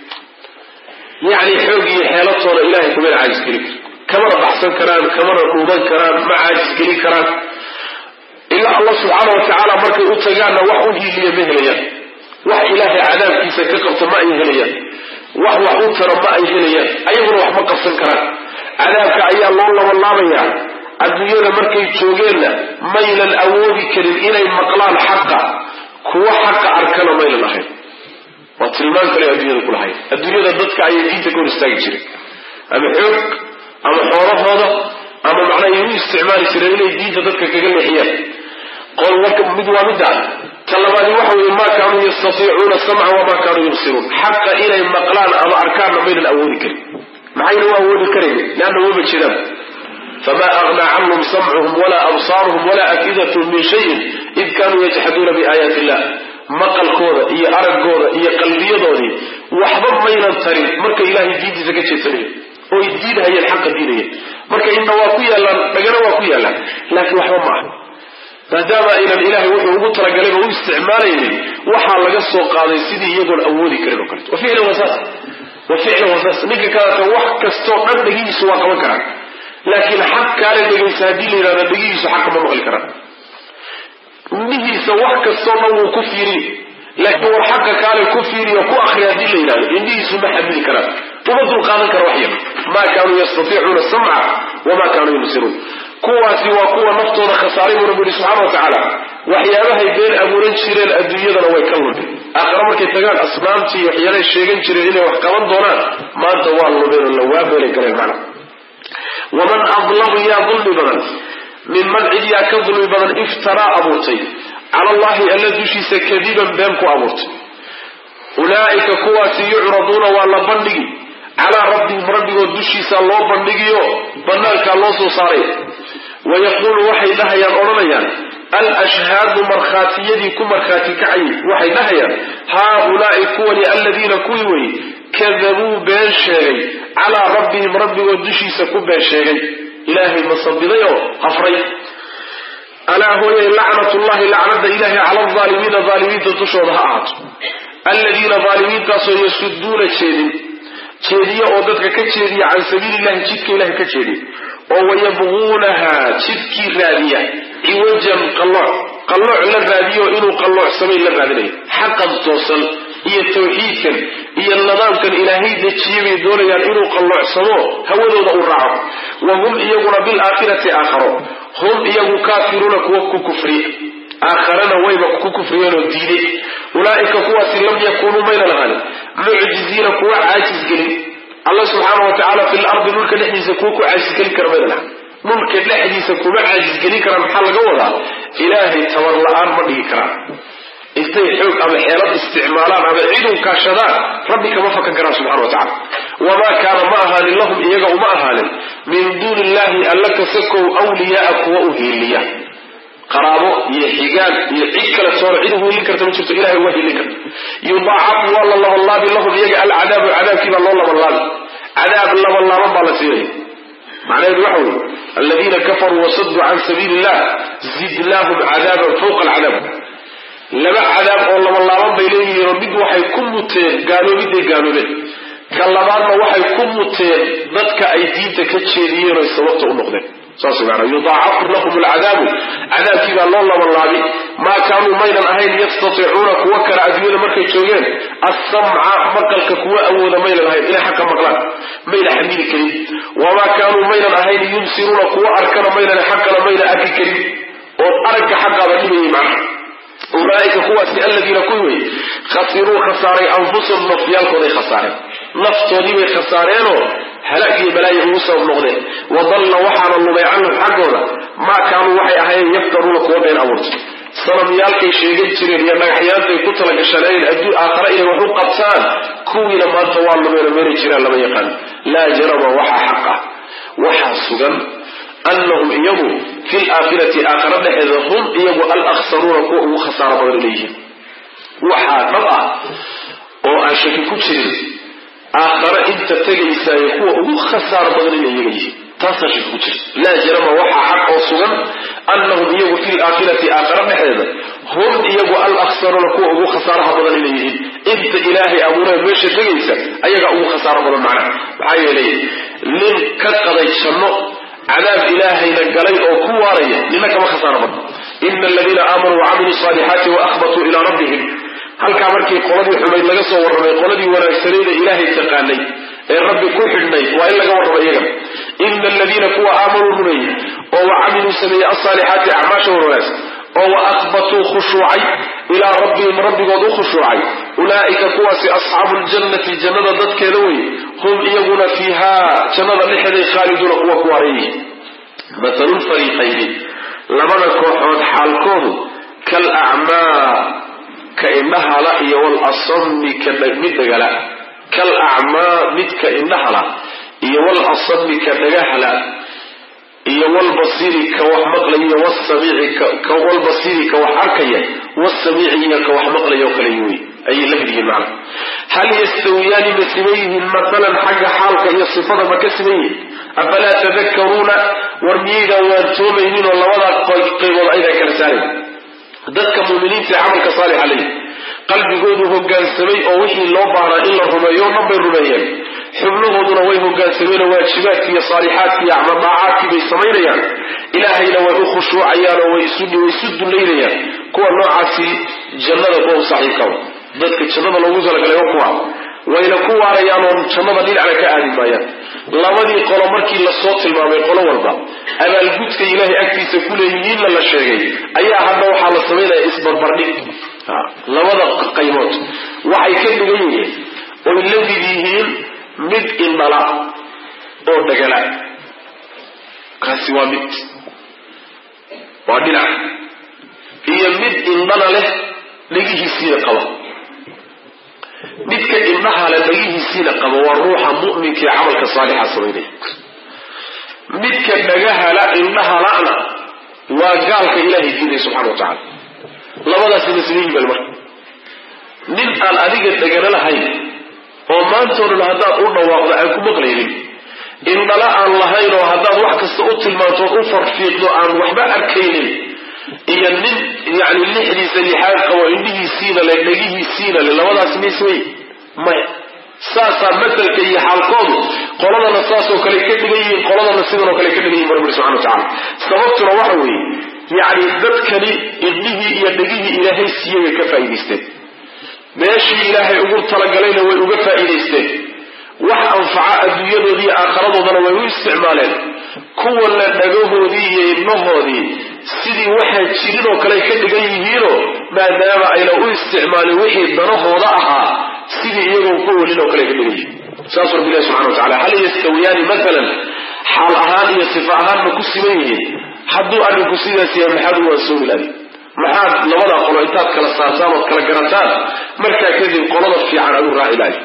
kara yacni xoog iyo xeelatooda ilahay kumayna caajis geli kara kamana baxsan karaan kamana dhuuban karaan ma caajis geli karaan ilaa allah subxaana wa tacaala markay u tagaanna wax u hiiliya ma helayaan wax ilaahay cadaabkiisa ka qabta ma ay helayaan wax wax u taro ma ay helayaan ayaguna wax ma qabsan karaan cadaabka ayaa loo labalaabayaa adduunyada markay joogeenna maynan awoodi karin inay maqlaan xaqa kuwa xaqa arkana maynan ahayn waa tilmaan kale adduunyada ku lahayd adduunyada dadka ayay diinta ka hor istaagi jireen ama xoog ama xoolahooda ama macnaa ay u isticmaali jireen inay diinta dadka kaga leexiyaan qol marka mid waa midda ta labaadi waxa weeye maa kaanuu yastatiicuuna samca wamaa kaanuu yubsiruun xaqa inay maqlaan ama arkaanna maynan awoodi karin maxayna u awoodi karayn leanna wama jiraan fma agnaa canhum samcuhum wala absaaruhum wala afidathm min shayin id kanuu yajxaduuna biaayaati illah maqalkooda iyo araggooda iyo qalbiyadoodii waxba maynan tarin marka ilahay diintiisa ka jeesanaya oy diidhayeen xaqa diidayeen marka inna waa ku yaallaan dhagana waa ku yaallaan laakiin waxba ma aha maadaama aynan ilahay wuxuu ugu talagalayba u isticmaalaynin waxaa laga soo qaaday sidii iyagoon awoodi karin oo kaleto wa ficlan wasaas wa ficlan wasaas ninka kaleta wax kastoo dhan dhagihiisu waa qaban karaan laakiin xaq kaale dhegaysa haddii la yidhahdo dhegihiisu xaqa ma maqli karaan indhihiisa wax kastoo dhan wuu ku fiiriy laakiin war xaqa kaale ku fiiriyo ku akri haddii la yidhahdo indhihiisu ma xamili karaan uma dul qaadan kara wax yar maa kaanuu yastatiicuuna samca wamaa kaanuu yubsiruun kuwaasi waa kuwa naftooda khasaaray buu rabbi yihi subxana wa tacaala waxyaabahay been abuuran jireen adduunyadana way ka lumeen aakhare markay tagaan asnaamtii waxyaalay sheegan jireen inay wax qaban doonaan maanta waa lumeen oo lawaa beelay galeen macna waman adlamu yaa dulmi badan minman cid yaa ka dulmi badan iftaraa abuurtay cala allahi alla dushiisa kadiban been ku abuurtay ulaa'ika kuwaasi yucraduuna waa la bandhigi calaa rabbihim rabbigood dushiisa loo bandhigiyo banaankaa loo soo saaray wayaquulu waxay dhahayaan odhanayaan alashhaadu markhaatiyadii ku markhaati kacayay waxay dhahayaan haaulaai kuwani aladiina kuwii wey kadabuu been sheegay calaa rabbihim rabbigood dushiisa ku been sheegay ilaahay masabiday oo hafray alaa hooyay lacnatullahi lacnada ilahay cala alaalimiina aalimiinta dushooda ha ahaato aladiina aalimiintaasoo yasuduuna jeedin jeediya oo dadka ka jeediya can sabiilillahi jidka ilahay ka jeediya oo wayabquunaha jidkii raadiya ciwajan qallooc qallooc la raadiyo inuu qalloocsamay la raadinayo xaqan toosan iyo tawxiidkan iyo nidaamkan ilaahay dejiye bay doonayaan inuu qalloocsamo hawadooda uu raaco wa hum iyaguna bilaakhirati aakharo hum iyagu kaafiruuna kuwa ku kufriya aakharana wayba ku kufriyeenoo diiday ulaa'ika kuwaasi lam yakunuu mayna lahaanin mucjiziina kuwa caajisgelin alla subxaana wa tacaala fi lardi dhulka dhexdiisa kuwa ku caajisgelin kara mayna lahan dhulka dhexdiisa kuma caajisgelin karaan maxaa laga wadaa ilaahay tabar la-aan ma dhigi karaan intay xoog ama xeelad isticmaalaan ama cid u kaashadaan rabbi kama fakan karaan subxana wa tacala wamaa kaana ma ahaanin lahum iyaga uma ahaanin min duuni illahi alla kasakow wliyaaa kuwa u hiiliya qaraabo iyo xigaan iyo cid kale toona cid uhiilin karta ma jirto ilahay waa hiilin karta yudaacafu waa la labanlaabi lahum iyaga alcadaabu cadaabkiibaa loo labanlaabi cadaab labanlaaban baa la siinaya macnaheedu waxa weye aladiina kafaruu wasaduu can sabiili illah zidnaahum cadaaban fawqa alcadaab laba cadaab oo labanlaaban bay leeyihiinoo mid waxay ku muteen gaaloobiday gaaloobeen ka labaadna waxay ku muteen dadka ay diinta ka jeediyeen oy sababta u noqdeen saas maana yudaacafu lahum alcadaabu cadaabkii baa loo labanlaabi maa kaanuu maynan ahayn yastatiicuuna kuwa kale adduunyada markay joogeen assamca maqalka kuwa awooda maynan ahayn inay xaqa maqlaan mayna xamili karin wamaa kaanuu maynan ahayn yubsiruuna kuwa arkana maynan xaqana mayna arki karin oo aragga xaqaaba dhibayay macna ulaaika kuwaasi aladiina kuwi wey khasiruu khasaaray anfusahum nafyaalkooday khasaareen naftoodii bay khasaareenoo halaag iyo balaayo ugu sabab noqdeen wadalla waxaana lumay canhum xaggooda maa kaanuu waxay ahaayeen yaftaruuna kuwa been abuurtay sanamyaalkay sheegan jireen iyo dhagaxyaantay ku talagashanayn adduun aakhare inay wax u qabtaan kuwiina maanta waa lumeeno meelay jiraan lama yaqaan laa jarama waxaa xaq ah waxaa sugan anahum iyagu fi laakhirati aakhara dhexeeda hum iyagu alaksaruuna kuwa ugu khasaaro badan leeyihiin waxaa dhab ah oo aan shaki ku jirin aakhare inta tegaysaayo kuwa ugu khasaaro badan inay iyaga yihiin taasaa shaki ku jira laa jarama waxaa xaq oo sugan anahum iyagu fi laakhirati aakhara dhexeeda hum iyagu alaksaruuna kuwa ugu khasaaraha badan inay yihiin inta ilaahay abuuree meesha tegaysa ayagaa ugu khasaaro badan macna maxaa yeelay nin ka qaday janno cadaab ilaahayna galay oo ku waaraya nina kama khasaaro badno ina aladiina aamanuu wacamiluu saalixaati waahbatuu ilaa rabbihim halkaa markii qoladii xumayd laga soo warramay qoladii wanaagsanayda ilaahay taqaanay ee rabbi ku xidhnayd waa in laga warramo iyaga ina aladiina kuwa aamanuu rumeeyey oo wacamiluu sameeyey alsaalixaati acmaasha wanaagsan oo wa ahbatuu khushuucay ilaa rabbihim rabbigood u khushuucay ulaa'ika kuwaasi asxaabu ljannati jannada dadkeeda wey hum iyaguna fiihaa jannada dhexeeday khaaliduuna kuwa ku wareeyihi matalulfariiqayni labada kooxood xaalkoodu kal acmaa ka indhahala iyo walasami mid dhagala kal acmaa midka indhahala iyo walasami ka dhagahala iyo walbasiri ka wax maqlaya wsamiici walbasiri ka wax arkaya wasamiici iyo ka wax maqlaya oo kale wey ayay la mid yihiin macna hal yastawiyaani ma siman yihiin maalan xagga xaalka iyo sifada ma ka siman yihiin afalaa tadakaruuna war miyaydaan waantoomaynin oo labadaa qaybood aydan kala saarayn dadka muminiinta ee camalka saalixa leeyihi qalbigoodu hogaansamay oo wixii loo baahnaa in la rumeeyo o dhan bay rumeeyeen xubnahooduna way hogaansameenoo waajibaadkii iyo saalixaadkii iyo acmadaacaadkii bay samaynayaan ilaahayna way u khushuucayaan oo way isu dullaynayaan kuwa noocaasi jannada kuwa u saaxiibka dadka jannada loogu talagalay oo kuwa wayna ku waarayaan oo jannada dhinacna ka aadi maayaan labadii qolo markii lasoo tilmaamay qolo walba abaalgudka ilaahay agtiisa ku leeyihiinna la sheegay ayaa hadda waxaa la samaynaya isbarbardhig labada qaybood waxay ka dhigan yihiin oy la mid yihiin mid indhala oo dhagala kaasi waa mid waa dhinac iyo mid indhana leh dhagihiisiina qaba midka indhaha leh dhagihiisiina qaba waa ruuxa mu'minka ee camalka saalixa samaynaya midka dhagahala indhahala'na waa gaalka ilaahay diinay subxana wa tacala labadaasi masliyiin bal marka nin aan adiga dhagana lahayn oo maantoo dhan haddaad u dhawaaqdo aan ku maqlaynin indhala aan lahayn oo haddaad wax kasta u tilmaantood u farfiiqdo aan waxba arkaynin iyo nin yani lixdiisa lixaad qabo indhihiisiina le dhegihiisiina le labadaas mis wey maya saasaa masalka iyo xaalkoodu qoladana saasoo kale ka dhigan yihiin qoladana sidanoo kale ka dhigan yihin rabbi subxana wa tacala sababtuna waxa weeye yacni dadkani indhihii iyo dhegihii ilaahay siiyey way ka faa'idaysteen meeshii ilaahay ugu talagalayna way uga faa'iidaysteen wax anfaca adduunyadoodii iyo aakharadoodana way u isticmaaleen kuwana dhagahoodii iyo ibnahoodii sidii waxaan jirin oo kale ka dhigan yihiinoo maadaama ayna u isticmaalin wixii danahooda ahaa sidii iyagoo ku welin oo kale ka dhigan yihiin saasuu rabbi ilahi subxana wa tacala hal yastawiyaani maalan xaal ahaan iyo sifa ahaan ma ku siman yihiin hadduu arrinku sidaas yahay maxaad u wansoomi lahay maxaad labada qolo intaad kala saartaan ood kala garantaan markaa kadib qolada fiican aad u raaci lahay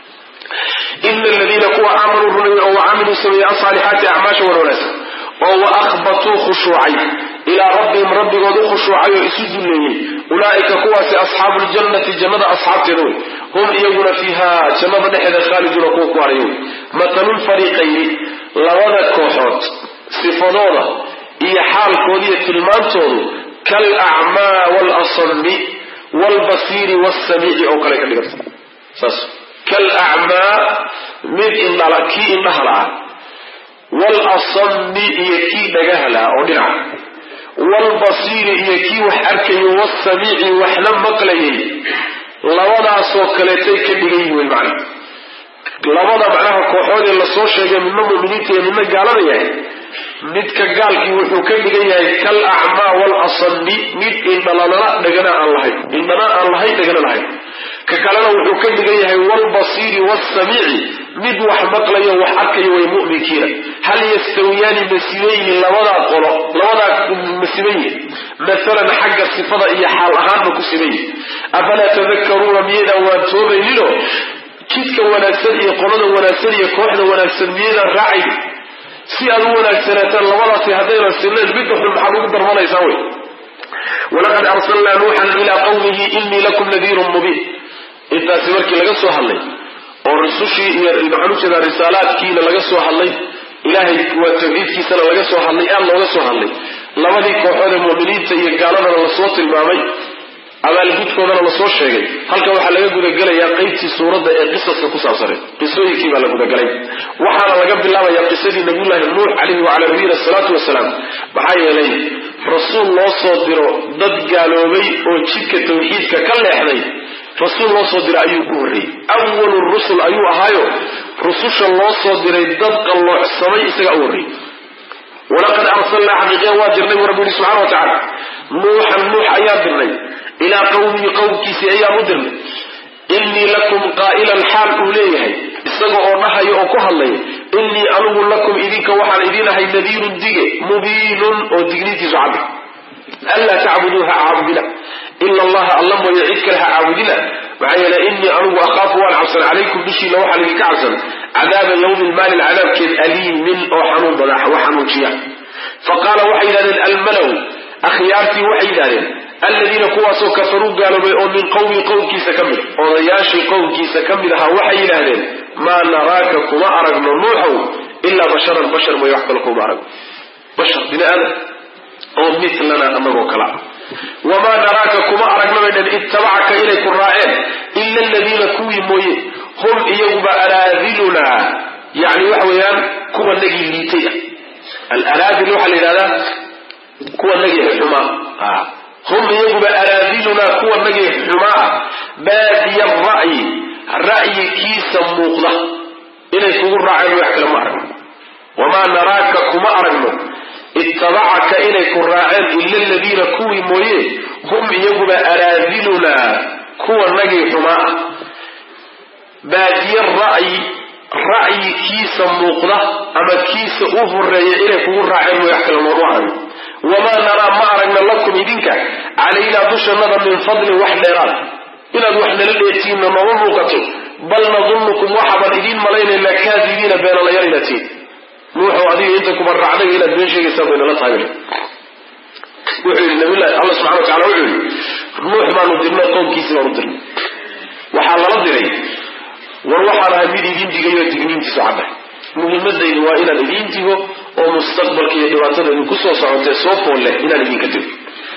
ina aladiina kuwa aamanuu rumeeyey oo wacamiluu sameeyey asaalixaati acmaasha wan wanaagsan oo wa akhbatuu khushuucay ilaa rabbihim rabbigood u khushuucay oo isu dulleeyey ulaa'ika kuwaasi asxaabu ljannati jannada asxaabteeda wey hum iyaguna fiiha jannada dhexeeda khaaliduuna kuwa ku harayo wey matalulfariiqayni labada kooxood sifadooda iyo xaalkooda iyo tilmaantoodu kal acmaa waalasami waalbasiiri waasamiici oo kale ka dhiganta saas kal acmaa mid indhala kii indhaha la'a waalasami iyo kii dhagaha la'a oo dhinaca waalbasiiri iyo kii wax arkayo waasamiici waxna maqlayay labadaasoo kaleetay ka dhigan yihin wey macna labada macnaha kooxoodee lasoo sheegay midna mu'miniinta iyo midna gaalada yahay midka gaalkii wuxuu ka dhigan yahay kal acmaa waalasami mid indhalanala dhagana aan lahayn indhana aan lahayn dhagana lahayn ka kalena wuxuu ka dhigan yahay waalbasiiri waasamiici mid wax maqlayo wax arkayo way mu'minkiina hal yastawiyaani masibayni labadaa qolo labadaa masibayin maalan xagga sifada iyo xaal ahaanba ku sibayin afalaa tadakaruuna miyaydaan waantoobayninoo jidka wanaagsan iyo qolada wanaagsan iyo kooxda wanaagsan miyaydaan raacayn si aad u wanaagsanaataan labadaasi haddaynan sinnayn midda xun maxaad ugu darmanaysaa wey walaqad arsalnaa nuuxan ilaa qawmihi inii lakum nadiirun mubiin intaasi markii laga soo hadlay oo rusushii iyo maxaan u jeedaa risaalaadkiina laga soo hadlay ilaahay waa tawxiidkiisana laga soo hadlay aad looga soo hadlay labadii kooxood ee mu'miniinta iyo gaaladana lasoo tilmaamay abaalgudkoodana lasoo sheegay halkan waxaa laga gudagelayaa qeybtii suuradda ee qisaska ku saabsaneed qisooyinkii baa la gudagalay waxaana laga bilaabayaa qisadii nabiyullaahi nuux calayhi wacalaa nabiyina asalaatu wasalaam maxaa yeelay rasuul loo soo diro dad gaaloobay oo jidka tawxiidka ka leexday rasuul loo soo diray ayuu ku horreeyey awalu rusul ayuu ahaayo rususha loo soo diray dad qalloocsamay isagaa u horreeyey walaqad arsalnaa xaqiiqiya waa dirnay buu rabbi yihi subxana wa tacaala nuuxan nuux ayaa dirnay ilaa qawmihi qowmkiisii ayaan u dirnay innii lakum qaa'ilan xaal uu leeyahay isaga oo dhahaya oo ku hadlaya innii anugu lakum idinka waxaan idiin ahay nadiirun dige mubiinun oo digniintiisu cadda anlaa tacbuduuha caabudina ila allaha alla mooye cid kale ha caabudina maxaa yeele innii anugu akhaafu waan cabsan calaykum dushiina waxaan idinka cabsan cadaaba yawmi lmaalin cadaabkeed aliimin oo xanuun bada wax xanuujiya fa qaala waxay yidhahdeen almalow akhyaartii waxay yidhahdeen aladiina kuwaasoo kafaruu gaaloobay oo min qowmi qowmkiisa ka mid odayaashii qowmkiisa ka mid ahaa waxay yidhaahdeen maa naraaka kuma aragno nuuxow ilaa basharan bashar mooye wax kale kuma aragno bashar bini aadam oo milana anagoo kala ah wamaa naraaka kuma aragno bay dhan ittabacaka inay ku raaceen ila aladiina kuwii mooye hum iyaguba araadilunaa yani waxa weeyaan kuwa nagii liitay ah alaraadil waxaa la yidhahdaa kuwa nagii xumaa hum iyaguba araadilunaa kuwa nagii xumaa baadiya ra'yi ra'yikiisa muuqda inay kugu raaceen wax kale ma aragno wamaa naraaka kuma aragno ittabacaka inay ku raaceen ila aladiina kuwii mooye hum iyaguba araadilunaa kuwa nagii xumaa ah baadiye ra'yi ra'yi kiisa muuqda ama kiisa u horeeya inay kugu raaceen mooy wax kale noonu aragno wamaa naraa ma aragna lakum idinka calaynaa dushannada min fadlin wax dheeraad inaad wax nala dheertiinna nooma muuqato bal nadunnukum waxaabaan idiin malaynaynaa kaadibiina beenalayaal inaad tihiin nuuxow adiga inta kuba raacday inaad been sheegaysaa baynala tahay wuxuu yidhi nabilahi alla subxana wa tacala wuxuu yidhi nuux baanu dirnay qoomkiisii baanu dirnay waxaa lala diray war waxaan ahay mid idiin digayo digniintiisu cadda muhiimadaydu waa inaan idiin digo oo mustaqbalka iyo dhibaatada idinku soo socotee soo fool leh inaan idinka digo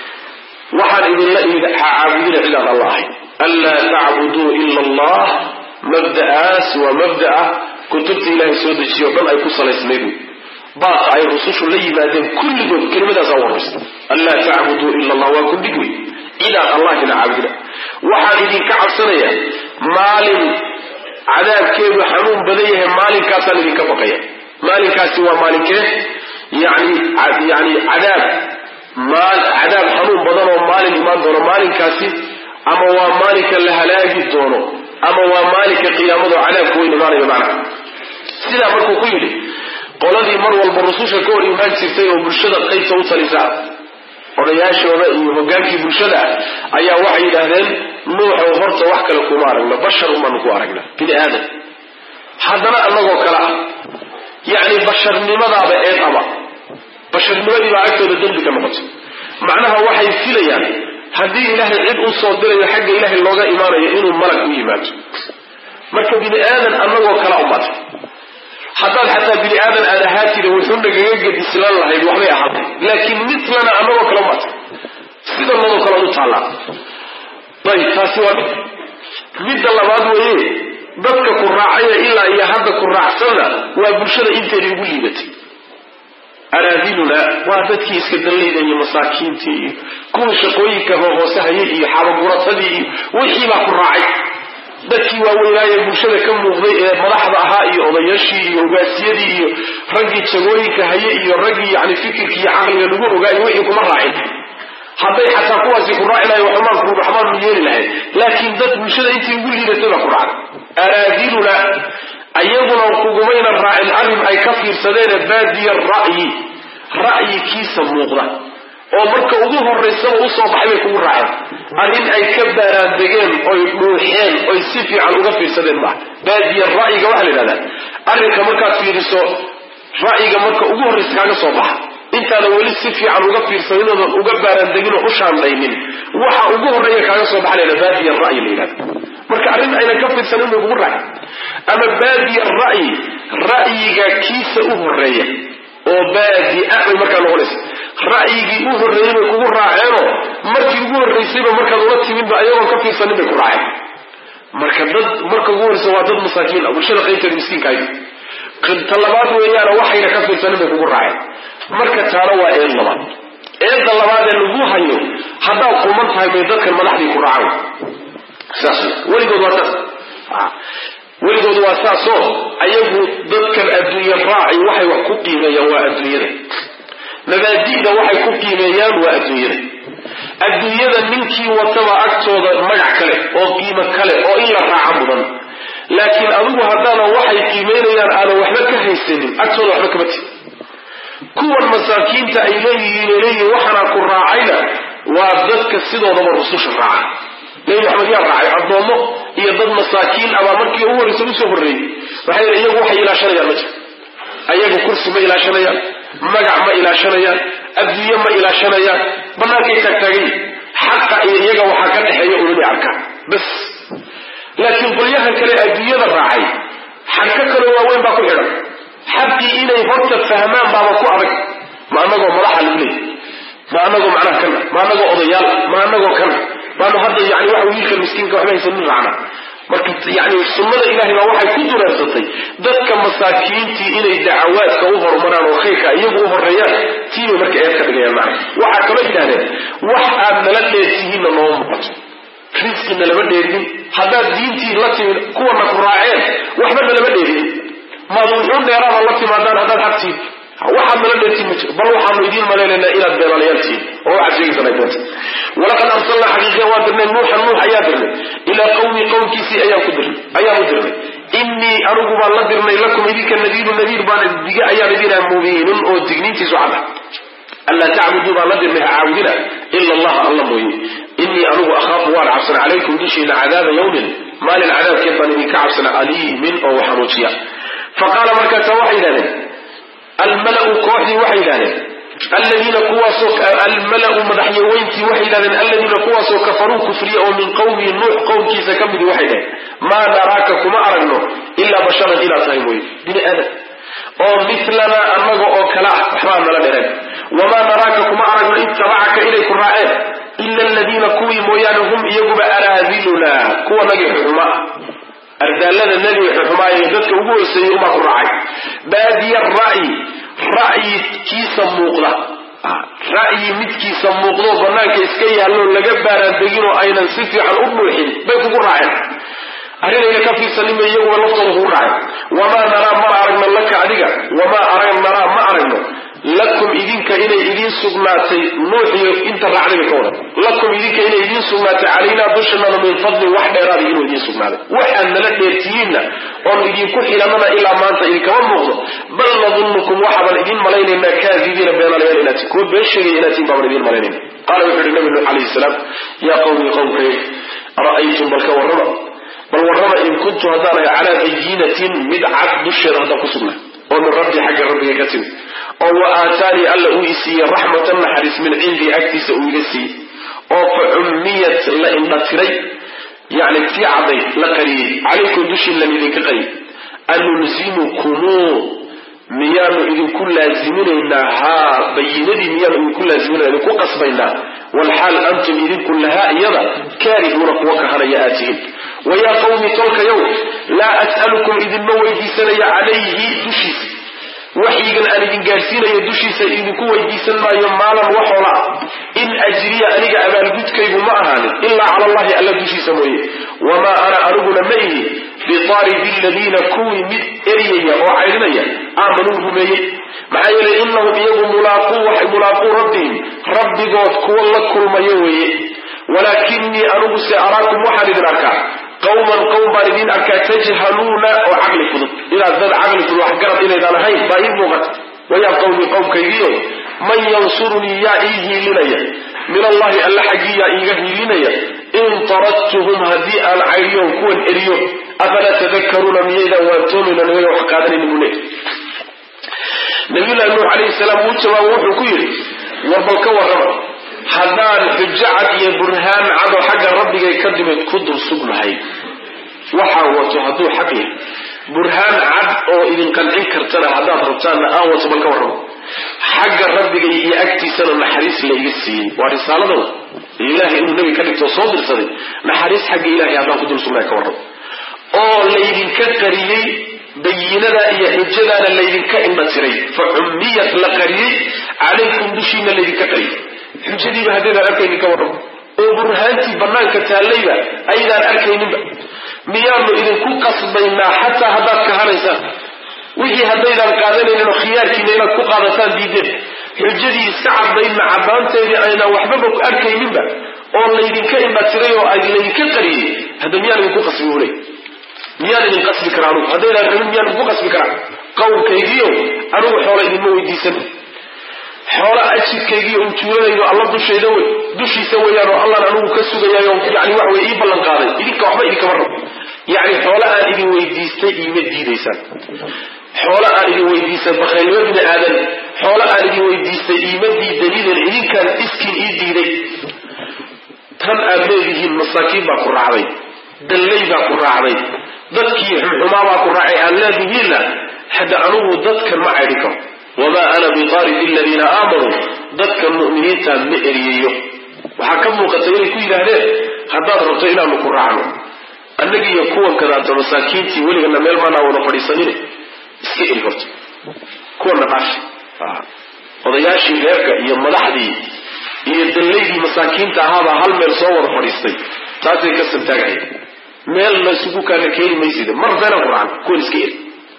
waxaan idinla imid caabudina cidaan alla ahay anlaa tacbuduu ila allah mabda'aas waa mabda'a kutubta ilaahay soo dejiyo o dhan ay ku salaysnayd baaqa ay rusushu la yimaadeen kulligood kelimadaasa warraysa anlaa tacbuduu ila allah waa kundhig wey cidaan allahina caabudina waxaan idinka cabsanayaa maalin cadaabkeedu xanuun badan yahay maalinkaasaan idinka baqaya maalinkaasi waa maalinkee yani yani cadaab cadaab xanuun badan oo maalin imaan doono maalinkaasi ama waa maalinka la halaagi doono ama waa maalinka qiyaamado cadaabku weyn imaanayo macnaha sidaa markuu ku yidhi qoladii mar walba rususha ka hor imaan jirtay oo bulshada qaybta u talisa odayaashooda iyo hogaankii bulshada ayaa waxay yidhaahdeen nuuxow horta wax kale kuma aragna bashar umaanu ku aragna bini aadam haddana annagoo kale ah yacni basharnimadaaba eed aba basharnimadii baa agtooda dembi ka noqotay macnaha waxay filayaan haddii ilaahay cid u soo dirayo xagga ilaahay looga imaanayo inuu malag u yimaado marka bini aadan annagoo kala umata haddaad xataa bini aadan aad ahaatida wuxuuna gaga gedislaan lahayd waxbay ahaatay laakiin midlana annagoo kala umata sida nadoo kale u taallaa ayb taasi waa mid midda labaad weeye dadka ku raacaya ilaa iyo hadda ku raacsanna waa bulshada inteedii ugu liibatay araadiluna waa dadkii iska dallayda iyo masaakiintii iyo kuwii shaqooyinka hoose hayay iyo xabaguratadii iyo wixii baa ku raacay dadkii waaweynaaye bulshada ka muuqday ee madaxda ahaa iyo odayaashii iyo hogaasiyadii iyo raggii jagooyinka haye iyo raggii yani fikirki iyo caqliga lagu ogaayo wixii kuma raacin hadday xataa kuwaasi ku raaci lahay waxmaan ruuxmaan u yeeli lahayd laakiin dad bulshada intii ugu liidatay baa ku raacday araadiluna ayaguna kugumayna raacin arrin ay ka fiirsadeene baadiya ra'yi ra'yikiisa muuqda oo marka ugu horaysaba usoo baxay bay kugu raaceen arrin ay ka baaraandegeen oy dhuuxeen oy si fiican uga fiirsadeen maaha baadiya ra'yiga waxaa la yidhahdaa arrinka markaad fiiriso ra'yiga marka ugu horraysa kaaga soo baxa intaadan weli si fiican uga fiirsanin oodan uga baaraandegin oo u shaandhaynin waxa ugu horreeya kaaga soo baxa la baadiya ra'yi la yidhahda marka arrin aynan ka fiirsanin bay kugu raaceen ama baadiya ra'yi ra'yiga kiisa u horreeya oo baadi-a bay markaa noqonaysa ra'yigii u horreeyey bay kugu raaceenoo markii ugu horraysayba markaad ula timidba ayagoon ka fiirsanin bay ku raaceen marka dad marka ugu horraysa waa dad masaakiin ah bulshada qaybteeda miskiinkaay ta labaad weeyaana waxayna ka fiirsanin bay kugu raaceen marka taana waa eed labaad eedda labaad ee lagu hayo haddaad quman tahay bay dadkan madaxdii ku raacaan saas weligood waa saas weligood waa saasoo ayagu dadkan adduunye raaci waxay wax ku qiimeeyaan waa adduunyada mabaadi'da waxay ku qiimeeyaan waa adduunyada adduunyada ninkii wataba agtooda magac kale oo qiimo kale oo in la raaca mudan laakiin adigu haddaanan waxay qiimeynayaan aanan waxba ka haysanin agtooda waxba kama tiri kuwan masaakiinta ay leeyihiin ay leeyihiin waxaana ku raacayna waa dadka sidoodaba rususha raaca nebi maxamed yaa raacay addoommo iyo dad masaakiin abaa markii ugu horraysa usoo horreeyey waxay yidhi iyagu waxay ilaashanayaan ma jiro ayagu kursi ma ilaashanayaan magac ma ilaashanayaan adduunye ma ilaashanayaan bannaankay taagtaagayi xaqa iyo iyaga waxaa ka dhexeeya unanay arkaan bas laakiin qolyahan kale adduunyada raacay xagka kaloo waaweyn baa ku xidhan xaqii inay horta fahmaan baaba ku adag ma anagoo madaxa lagu leeyay ma anagoo macnaha kana ma anagoo odayaal ma anagoo kana maanu hadda yani waxa wiilka miskiinka waxba haysanin raacna marka yani sunnada ilahay baa waxay ku dureersatay dadka masaakiintii inay dacawaadka u horumaraan oo khayrka iyagu u horeeyaan tiibay marka eed ka dhigayaan macna waxaa kaloo yidhahdeen wax aad nala dheertihiinna nooma muuqato risqina lama dheerinin haddaad diintii la timid kuwana ku raaceen waxba nalama dheerinin maad wuxuun dheeraada la timaadaan haddaad xaqtiin waxaad nala dheertiin ma jiro bal waxaanu idiin malaynaynaa inaad beenalayaaltiin oo waxaad sheegaysan ay doonta walaqad arsalnaa xaqiiqiya waa dirnay nuuxan nuux ayaa dirnay ilaa qawmi qowmkiisii ayaan ku dirnay ayaan u dirnay innii anigu baan la dirnay lakum idinka nadiiru nadiir baan dige ayaan idinaa mubiinun oo digniintiisu cada anlaa tacbuduu baan la dirnay ha caabudina ila allaha alla mooye innii anigu akhaafu waan cabsana calaykum dushiina cadaaba yawmin maalin cadaabkeed baan idinka cabsana aliimin oo waxanuujiya fa qaala markaasa waxay yidhahdeen almalau kooxdii waxay yidhahdeen aladiina kuwaasoo almalau madaxyaweyntii waxay yidhahdeen aladiina kuwaasoo kafaruu kufriya oo min qowmi nuux qowmkiisa ka midi waxay dhaheen maa naraaka kuma aragno ilaa basharan inaad tahay mooye bini aadam oo milanaa annaga oo kale ah waxbaa nala dhereen wamaa naraaka kuma aragno ittabacaka inay ku raaceen ila aladiina kuwii mooyaane hum iyaguba araadiluna kuwa nagi xuxuma ardaalada nebi xuxumaaye dadka ugu horseeyey umaa ku raacay baadiya ra'yi ra'yikiisa muuqda ra'yi midkiisa muuqdoo banaanka iska yaallo laga baaraandeginoo aynan si fiican u dhuuxin bay kugu raaceen arrinayna ka fiirsanima iyaguba laftooda kugu raacay wamaa naraa ma aragno laka adiga wamaa arag naraa ma aragno lakum idinka inay idiin sugnaatay nuuxiyo inta raacdayba ka wadan lakum idinka inay idiin sugnaatay calaynaa dushanana min fadlin wax dheeraada inuu idiin sugnaaday waxaad nala dheertihiinna oon idinku xilanana ilaa maanta idinkama muuqdo bal nadunnukum waxaabaan idiin malaynaynaa kaadibiina beenalayaal inaati kuwa been sheegaya inaatiin baabaan idiin malaynayna qaala wuxuu yihi nabi nuux calayhi salaam yaa qawmi qowmkay ra'aytum bal ka warrama bal warrama in kuntu haddaan ahay calaa bayinatin mid cad dusheeda haddaan ku sugnaa oo min rabbi xagga rabbiga ka timid oo wa aataanii alla uu i siiyey raxmatan naxariis min cindii agtiisa uu iga siiyey oo fa cummiyat la indhatiray yani tii caddayd la qariyey calaykum dushiin lan idinka qariyey anulzimukumuu miyaanu idinku laaziminaynaa haa bayinadii miyaanu idinku laaziminana idinku qasbaynaa walxaal antum idinku lahaa iyada kaarihuuna kuwa kahanaya aad tihiin wayaa qawmi tolkayow laa as'alukum idinma weydiisanaya calayhi dushiisa waxyigan aan idin gaadhsiinayo dushiisa idinku weydiisan maayo maalan waxoola in ajriya aniga abaalgudkaygu ma ahaanin ilaa cala allahi alla dushiisa mooye wamaa ana aniguna ma ihi biaaridi aladiina kuwii mid eryaya oo caydhinaya aamanuu rumeeyey maxaa yeelay inahum iyagu mulaaquu rabbihim rabbigood kuwa la kulmayo weeye walaakinii anigu se araakum waxaan idin arkaa qawman qowm baan idiin arkaa tajhaluuna oo caqli fudud inaad dad caqli fudud wax garad inaydaan ahayn baa ii muuqata wayaa qawmi qowmkaygiio man yansurunii yaa ii hiilinaya min allahi alla xaggii yaa iiga hiilinaya in taradtuhum haddii aan cayriyoon kuwan eriyo afalaa tadakaruuna miyaydaan waantoomayna nimaga wax qaadanayni buu leey nabiyullahi nuux calayhi salaam wuu jawaabo wuxuu ku yidhi warbal ka warrama haddaan xujo cad iyo burhaan cad oo xagga rabbigay ka dimid ku dul sugnahay waxaa wato hadduu xaq yahay burhaan cad oo idin qancin kartana haddaad rabtaanna aan wato bal ka warramo xagga rabbigay iyo agtiisana naxariis layga siiyey waa risaaladooda ilaahay inuu nebi ka dhigtoo soo dirsaday naxariis xagga ilahay haddaan ku dul sugnahay ka warramo oo laydinka qariyey bayinada iyo xujadaana laydinka indha tiray fa cummiyat la qariyey calaykum dushiina laydinka qariyey xujadiiba haddaydaan arkaynin ka warramo oo burhaantii bannaanka taallayba aydaan arkayninba miyaanu idinku qasbaynaa xataa haddaad kahanaysaan wixii haddaydaan qaadanayninoo khiyaarkiina inaad ku qaadataan diideen xujadii iska caddaydna caddaanteedii aynaan waxbaba ku arkayninba oo laydinka indhatiray oo laydinka qariyey hadda miyaan idinku qasbi uley miyaan idin qasbi karaa anugu haddaydaan rabin miyaan idinku qasbi karaa qowlkaygiio anugu xoola idinma weydiisan xoola ajirkaygiiyo ujuuladaydu alla dushayda wey dushiisa weeyaan oo allaan anigu ka sugayaayo yani wax wey ii ballan qaaday idinka waxba idinkama rabo yacni xoola aan idin weydiistay iima diidaysaan xoola aan idin weydiistay bakhaylnimo bini aadan xoola aan idin weydiistay iima diidaniden idinkaan iskiin ii diiday tan aad leedihiin masaakiin baa ku raacday dallay baa ku raacday dadkii xumxumaa baa ku raacay aad leedihiinna hadda anigu dadkan ma caydhin karo wamaa ana biqaaridi aladiina aamanuu dadka mu'miniinta ma eriyayo waxaa ka muuqata inay ku yidhaahdeen haddaad rabto inaanu ku raacno annagiiyo kuwan kadaata masaakiintii weligana meel maanaa wada fadhiisanine iska eri horta kuwana dhaafi odayaashii reerka iyo madaxdii iyo dallaydii masaakiinta ahaabaa hal meel soo wada fadhiistay taasay ka santaagaya meel laysugu kaana keeni maysida mar beena quraan kuwan iska eri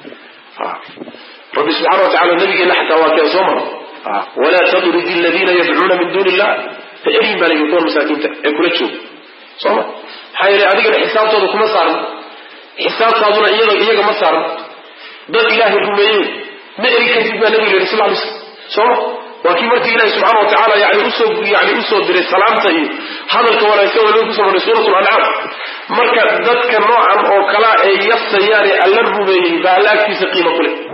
rabbi subxana wa tacala nabigeena xataa waa keen soo maro walaa tadrid aladiina yadcuuna min duuni illah ha eryin baa layidhi kuwan masaakiinta ee kula jooga soo ma maxaa yeelay adigana xisaabtooda kuma saaran xisaabtaaduna iyada iyaga ma saaran dad ilaahay rumeeyey ma eri kartid baa nabiga yidhi sal ly slam soo ma waa kii markii ilahi subxaana wa tacaala yani usoo yani usoo diray salaamta iyo hadalka wanaagsan waliba kusoo maray suurat lancaam marka dadka noocan oo kalaa ee yasayaane alla rumeeyey baa alla agtiisa qiimo ku leh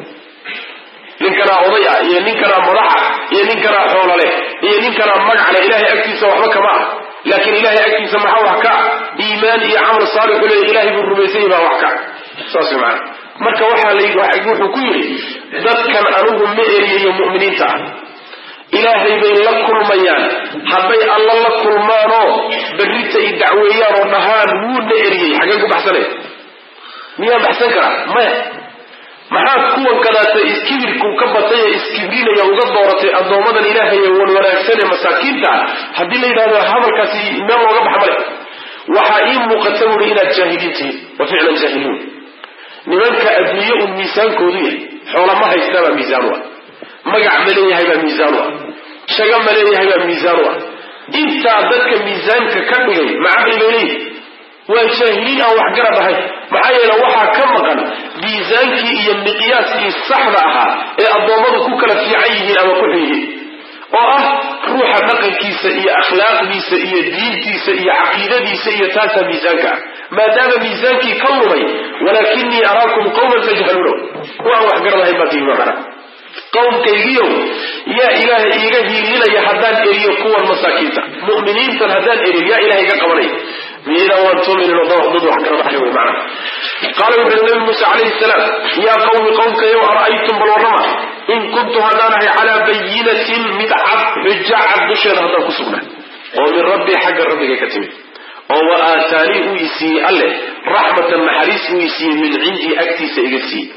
ninkanaa oday ah iyo ninkanaa madaxa iyo ninkanaa xoolale iyo ninkanaa magacale ilahay agtiisa waxba kama ah laakiin ilahay agtiisa maxaa wax ka iimaan iyo camal saalixu leeya ilahay buu rumaysanya baa wax ka saas maana marka waxaa la wuxuu ku yidhi dadkan anigu ma eriyayo mu'miniinta ah ilaahay bay la kulmayaan hadday alla la kulmaanoo berrita i dacweeyaan oo dhahaan wuuna eriyey xaggeen ku baxsanay miyaa baxsan karaa maya maxaad kuwan kadaata iskibirku ka batay ee iskibrinaya uga dooratay addoommadan ilaahay ee wan wanaagsan ee masaakiinta ah haddii la yidhahdo hadalkaasi meel looga baxa male waxaa ii muuqata buuri inaad jaahiliin tihiin wa ficlan jaahiliin nimanka adduunye un miisaankoodu yahay xoola ma haystaa baa miisaan u ah magac ma leeyahay baa miisaan u ah shaga ma leeyahay baa miisaan u ah intaa dadka miisaanka ka dhigay macaqli bay leeyihi waa jaahiliin aan wax garab ahayn maxaa yeele waxaa ka maqan miisaankii iyo miqyaaskii saxda ahaa ee addoommadu ku kala fiican yihiin ama ku xun yihiin oo ah ruuxa dhaqankiisa iyo akhlaaqdiisa iyo diintiisa iyo caqiidadiisa iyo taasaa miisaanka ah maadaama miisaankii ka lumay walaakinii araakum qawman tajhaluuna kuwaan wax garab ahayn baa tihiin macana qowmkaygiiow yaa ilaahay iiga hiilinaya haddaan eriyo kuwan masaakiinta mu'miniintan haddaan eriyo yaa ilahay iga qabanaya miyaydaan waan tuuminin dad wax garab ahay wey macana qaala wuxuu nabi muuse calayhi salaam yaa qawmi qowmkayow ara'aytum bal warrama in kuntu haddaan ahay calaa bayinatin mid cad xuja cad dusheeda haddaan ku sugnaa oo min rabbii xagga rabbiga ka timid oo wa aataanii uu isiiyey alleh raxmatan naxariis uu isiiyey min cindii agtiisa iga siiyey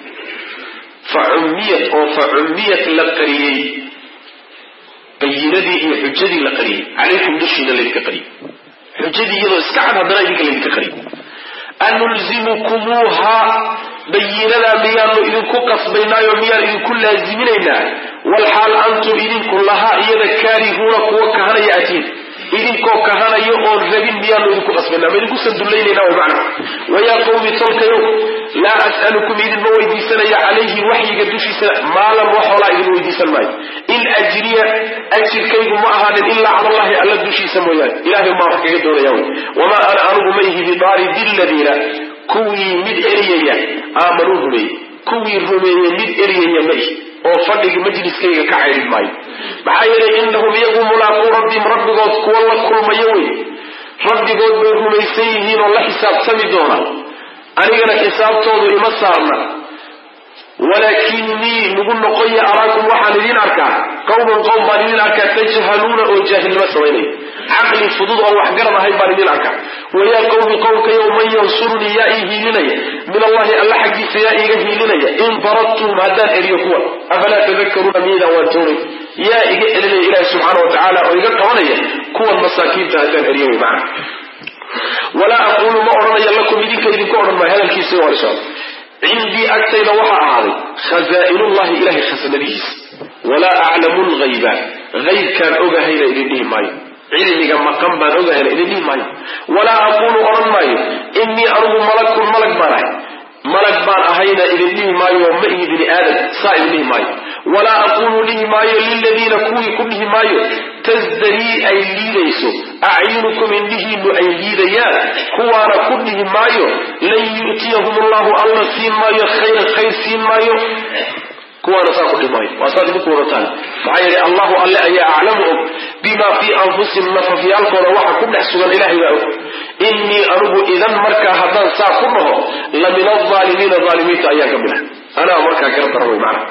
fa cummiyat oo fa cummiyat la qariyey bayinadii iyo xujadii la qariyey calaykum dushiina laydinka qariyey xujadii iyadoo iska cad haddana idinka laydinka qariyey anulzimukumuuha bayinadaa miyaanu idinku qasbaynaayo miyaan idinku laaziminaynaa walxaal antum idinku lahaa iyada kaarihuuna kuwa kahanaya atiin idinkoo kahanayo oon rabin miyaanu idinku qasbaynaa ma idinku sandullaynayna way macna wayaa qawmi tolkayow laa as'alukum idinma weydiisanaya calayhi waxyiga dushiisa maalan wax hoolaa idin weydiisan maayo in ajriya ajirkaygu ma ahaanin ilaa cala allahi alla dushiisa mooyaane ilahay maa wax kaga doonaya wy wamaa ana anugu ma ihi bidaaridi ladiina kuwii mid eriyaya aamanuu rumeeyey kuwii rumeeyey mid eriyaya ma ihi oo fadhigi majliskayga ka caydhin maayo maxaa yeelay innahum iyagu mulaaquu rabbihim rabbigood kuwa la kulmayo wey rabbigood bay rumaysan yihiin oo la xisaabtami doona anigana xisaabtoodu ima saarna walaakinii nagu noqoya araakum waxaan idin arkaa qawman qowm baan idin arkaa tajhaluuna oo jaahilnimo samaynaya caqli fudud oo wax garab ahayn baan idin arkaa wayaa qowmi qowmkayow man yansurunii yaa ii hiilinaya min allahi alla xaggiisa yaa iiga hiilinaya in daradtum haddaan eriyo kuwan afalaa tadakaruuna miyaydaan waan toonay yaa iga celinaya ilaahi subxaana wa tacaala oo iga qabanaya kuwan masaakiinta haddaan eriyo way macana walaa aquulu ma odhanaya lakum idinka idinku odhan maayo hadalkiisa waa lisocda cindii agtayda waxaa ahaaday khazaa'inullahi ilahay khasanadihiisa walaa aclamu lghayba haybkaan ogahayna idin dhihi maayo cilmiga maqan baan ogahayna idin dhihi maayo walaa aquulu odhan maayo innii anugu malakun malag baan ahay malag baan ahayna idin dhihi maayo ma ihi bini aadam saa idin dhihi maayo walaa aquulu dhihi maayo liladiina kuwii ku dhihi maayo tasdarii ay liidayso acyunukum indhihiinu ay liidayaan kuwaana ku dhihi maayo lan yu'tiyahum allahu alla siin maayo khayran khayr siin maayo kuwaana saa ku dhihi maayo waa saad idinku wadataan maxaa yeelay allahu alle ayaa aclamu og bima fii anfusihim nafafyaalkooda waxa ku dhex sugan ilahay baa og innii anugu idan markaa haddaan saa ku dhaho la min alaalimiina aalimiinta ayaan ka mid ah anaa markaa gara daran wey macana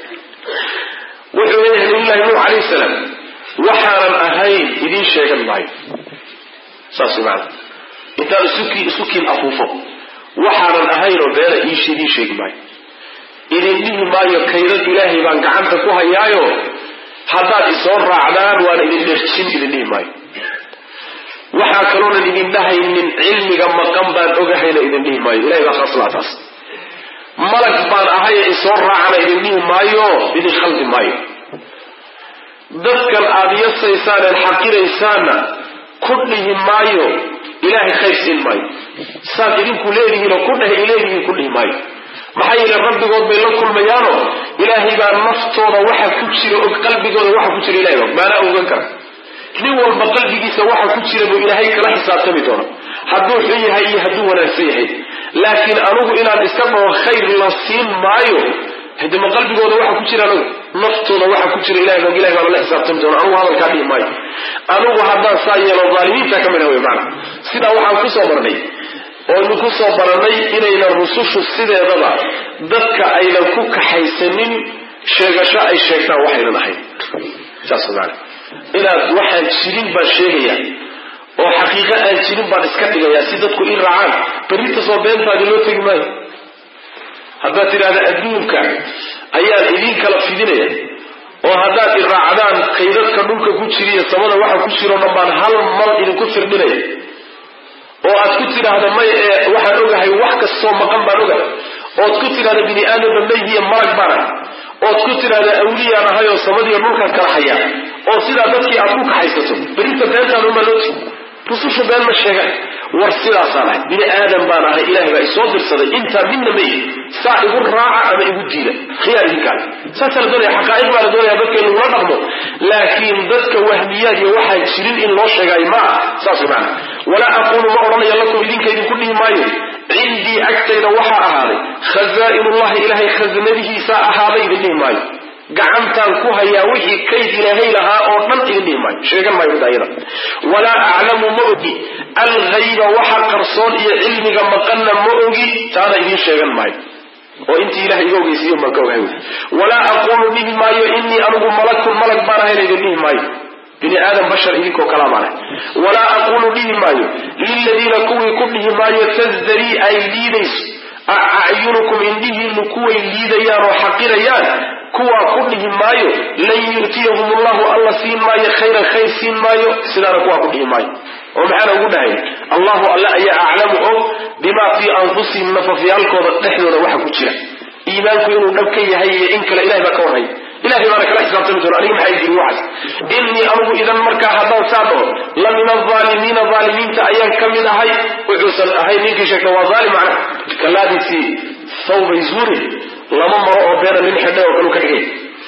wuxuu leeyahay nabiyullahi nuux calayhi salaam waxaanan ahayn idiin sheegan maayo saas maana intaan isukiin isukiin afuufo waxaanan ahayn oo beena iish idiin sheegi maayo idin dhihi maayo kaydad ilaahay baan gacanta ku hayaayo haddaad isoo raacdaan waana idin dherjin idin dhihi maayo waxaa kaloonan idin dhahaynin cilmiga maqan baan ogahayna idin dhihi maayo ilahay baa khaaslaa taas malag baan ahaye isoo raacana idin dhihi maayo idin khaldi maayo dadkan aada yasaysaan eed xaqiraysaanna ku dhihi maayo ilaahay khayr siin maayo saad idinku leedihiinoo ku dheh ileedihiin ku dhihi maayo maxaa yeele rabbigood bay la kulmayaano ilaahay baa naftooda waxa ku jira og qalbigooda waxa ku jira ilahay baa maanaa ogan kara nin walba qalbigiisa waxa ku jira buu ilaahay kala xisaabtami doona hadduu xun yahay iyo hadduu wanaagsan yahay laakiin anugu inaan iska dhaho khayr la siin maayo hadema qalbigooda waxa ku jira anugu naftooda waxa ku jira ilahay baa ilahay baa lala xisaabtami doona anugu hadalkaa dhihi maayo anugu haddaan saa yeelo dhaalimiinta ka mid ah wey macana sidaa waxaan kusoo marnay oonu ku soo baranay inaynan rusushu sideedaba dadka aynan ku kaxaysanin sheegasho ay sheegtaan waxaynan ahayn saas maana inaad waxaan jirin baan sheegaya oo xaqiiqo aan jirin baan iska dhigaya si dadku i raacaan berrinta soo beentaadi loo tegi maayo haddaad tidhahda adduunka ayaan idin kala fidinaya oo haddaad i raacdaan kaydadka dhulka ku jiriyo samada waxa ku jiro dhan baan hal mal idinku firdhinaya oo aad ku tidhaahda may ee waxaan ogahay wax kastoo maqan baan ogahay ood ku tidhahda bini aadamba mayhiya malag baan ah ood ku tidhahda awliyaan ahay oo samadiiyo dhulkan kala haya oo sidaa dadkii aad ku kaxaysato berinta beentaanuma loo tegi rusushu been ma sheega war sidaasaan ahay bini aadan baan ahay ilahay baa isoo dirsaday intaa midna ma ihi saa igu raaca ama igu diida khiyaar idinkaale saasaa la doonaya xaqaa'iq baa la doonaya dadka in lagula dhaqmo laakiin dadka wahmiyaad iyo waxaan jirin in loo sheegaayo ma ah saas macana walaa aquulu ma odhanayo lakum idinka idinku dhihi maayo cindii agtayda waxaa ahaaday khazaa'inullahi ilaahay khasnadihiisaa ahaaday idin dhihi maayo gacantaan ku hayaa wixii kayd ilaahay lahaa oo dhan idin dhihi maayo sheegan maayo daayada walaa aclamu ma ogi alghayba waxa qarsoon iyo cilmiga maqanna ma ogi taana idiin sheegan maayo oo intii ilahay iga ogeysiiyo baan ka ogahay walaa aquulu dhihi maayo inii anigu malakun malag baan ahayna idin dhihi maayo bini aadam bashar idinkoo kalaa baan ahay walaa aquulu dhihi maayo liladiina kuwii ku dhihi maayo tasdarii ay liidayso acyunukum indhihiinu kuway liidayaan oo xaqirayaan kuwaa ku dhihi maayo lan yu'tiyahum allahu alla siin maayo khayran khayr siin maayo sidaana kuwaa ku dhihi maayo oo maxaana ugu dhahay allahu alle ayaa aclamu og bimaa fii anfusihim nafafyaalkooda dhexdooda waxa ku jira iimaanku inuu dhab ka yahay iyo in kale ilahay baa ka warhaya ilahay baana kala xisaabtami doona aniga maxay jiri waxaas innii anugu idan markaa haddaan saa dhaho la min alaalimiina aalimiinta ayaan ka mid ahay wuxuusan ahay ninkii sheegta waa aalim macna kalaadiisii thawbay zuurin lama maro oo beena nin xidhay oo kalu ka dhigay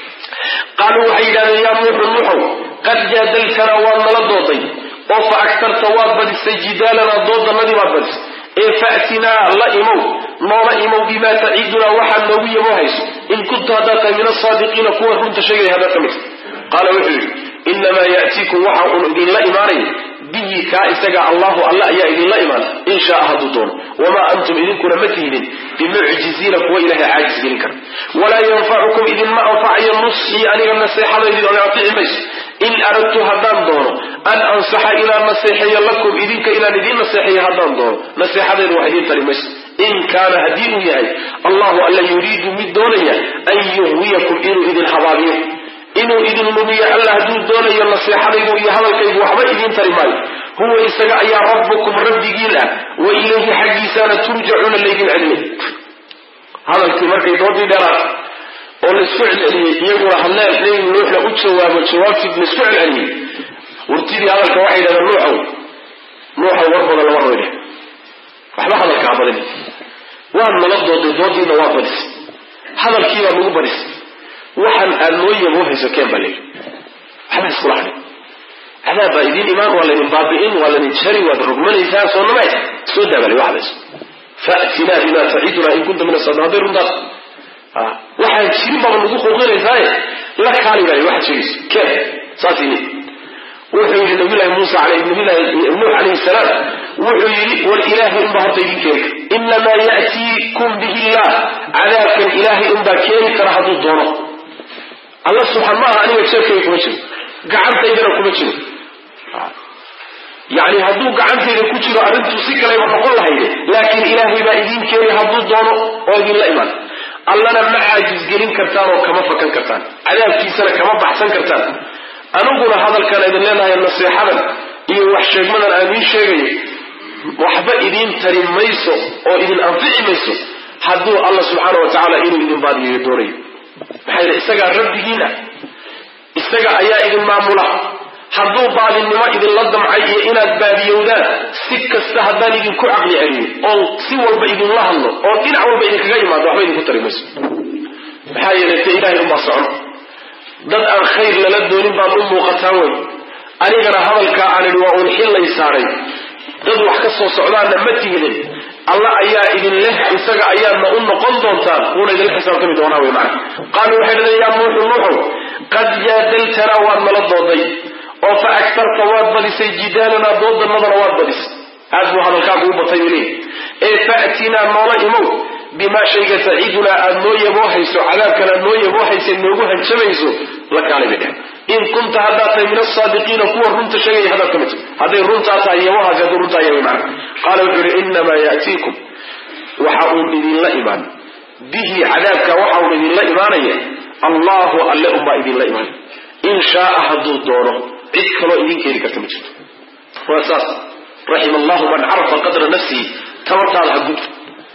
qaaluu waxay yidhahdeen yaa nuuxu nuuxow qad jaadaltanaa waad nala dooday oo fa agtarta waad badisay jidaalanaa doodannadii baad badisay ee fa'tinaa la imow noola imow bimaa taciidunaa waxaad noogu yamo hayso in kunta haddaad tahay min asaadiqiina kuwa runta sheegaya haddaad ka mid qaala wuxuu yidhi inamaa ya'tiikum waxa uun idinla imaanaya bihi kaa isaga allahu alla ayaa idinla imaan in shaaa hadduu doono wamaa antum idinkuna ma tihinin bimucjiziina kuwa ilahay caajis gelin kara walaa yanfacukum idinma anfacayo nusxii aniga naseexadaydin oga anfici mayso in aradtu haddaan doono an ansaxa inaan naseexeeyo lakum idinka inaan idiin naseexeeyo haddaan doono naseexadaydu wax idiin tari mayso in kaana haddii uu yahay allahu alla yuriidu mid doonaya an yuhwiyakum inuu idin habaabiyo inuu idin lumiyo alla hadduu doonayo naseexadaydu iyo hadalkaygu waxba idiin tari maayo huwa isaga ayaa rabbukum rabbigiin ah wa ilayhi xaggiisaana turjacuuna laydin celiyay hadalkii markay doodii dheeraad oo laisku celceliyey iyaguna hadleen nebi nuuxna u jawaabo jawaabtii laisku celceliyey wurtidii hadalka waxay yidhahdeen nuuxow nuuxow war badan lama roydhe waxba hadalka ha badin waad nala dooday doodiina waa badisay hadalkii baa nagu badisay waxaan aad noo yabo hayso keen baa leeyi waxba iskula hadhin cadaab baa idiin imaan waa laydin baabi'in waa laydin jari waad rogmanaysaa soo namay soo daabaalay waxbayso fa'tinaa bimaa tacidunaa in kunta min asadiqin hadday runtaas waxaan jirin baaba nagu quuqinaysaaye la kaali baa waxaad sheegayso keen saas yidhi wuxuu yidhi nabiyullahi muusa nabiyullahi nuux calayhi salaam wuxuu yidhi war ilaahay unbaa horta idin keeni inamaa ya'tiikum bihi illah cadaabkan ilaahay unbaa keeni kara hadduu doono alla subxaan ma aha aniga jeefkayga kuma jiro gacantaydana kuma jiro yani hadduu gacantayda ku jiro arrintu si kalayba noqon lahayde laakiin ilaahay baa idiin keeni hadduu doono oo idinla imaan allana ma caajisgelin kartaan oo kama fakan kartaan cadaabkiisana kama baxsan kartaan aniguna hadalkaan idin leenahay naseexadan iyo wax sheegmadan aan idiin sheegayo waxba idiin tari mayso oo idin anfici mayso hadduu alla subxaana wa tacaala inuu idin baadiyeeyo doonayo maxaa yidhi isagaa rabbigiin ah isaga ayaa idin maamula hadduu baadinimo idinla damcay iyo inaad baadiyowdaan si kasta haddaan idinku caqli celiyo oo si walba idinla hadlo oo dhinac walba idinkaga imaado waxba idinku tari mayso maxaa yeelay te ilahay unbaa socon dad aan khayr lala doonin baad u muuqataan wey anigana hadalkaa aan idhi waa uun xillay saaray dad wax ka soo socdaanna ma tihidin alla ayaa idin leh isaga ayaadna u noqon doontaan wuuna idinla xisaabtami doonaa wey macana qaaluu waxay dhadeen yaa nuuxu nuuxow qad jaadaltanaa waad nala dooday oo fa agtarta waad badisay jidaalanaa doodannadana waad badisay aad buu hadalkaagu u batay weli ee fa'tinaa noola imow bimaa shayga taciidunaa aad noo yaboohayso cadaabkan aad noo yaboohaysa noogu hanjabayso la kaalay bay dhehen in kunta haddaad tahay min asaadiqiina kuwa runta sheegaya haddaad ka mid hadday runtaa tahay yabohaasi hadduu runtaa yahay macna qaala wuxuu yihi inamaa ya'tiikum waxa uun idinla imaan bihi cadaabka waxa uun idinla imaanaya allahu alle unbaa idinla imaanaya in shaaa hadduu doono cid kaloo idin keeni karta ma jirto waa saas raxima allahu man carafa qadra nafsihi tabartaada ha gudbi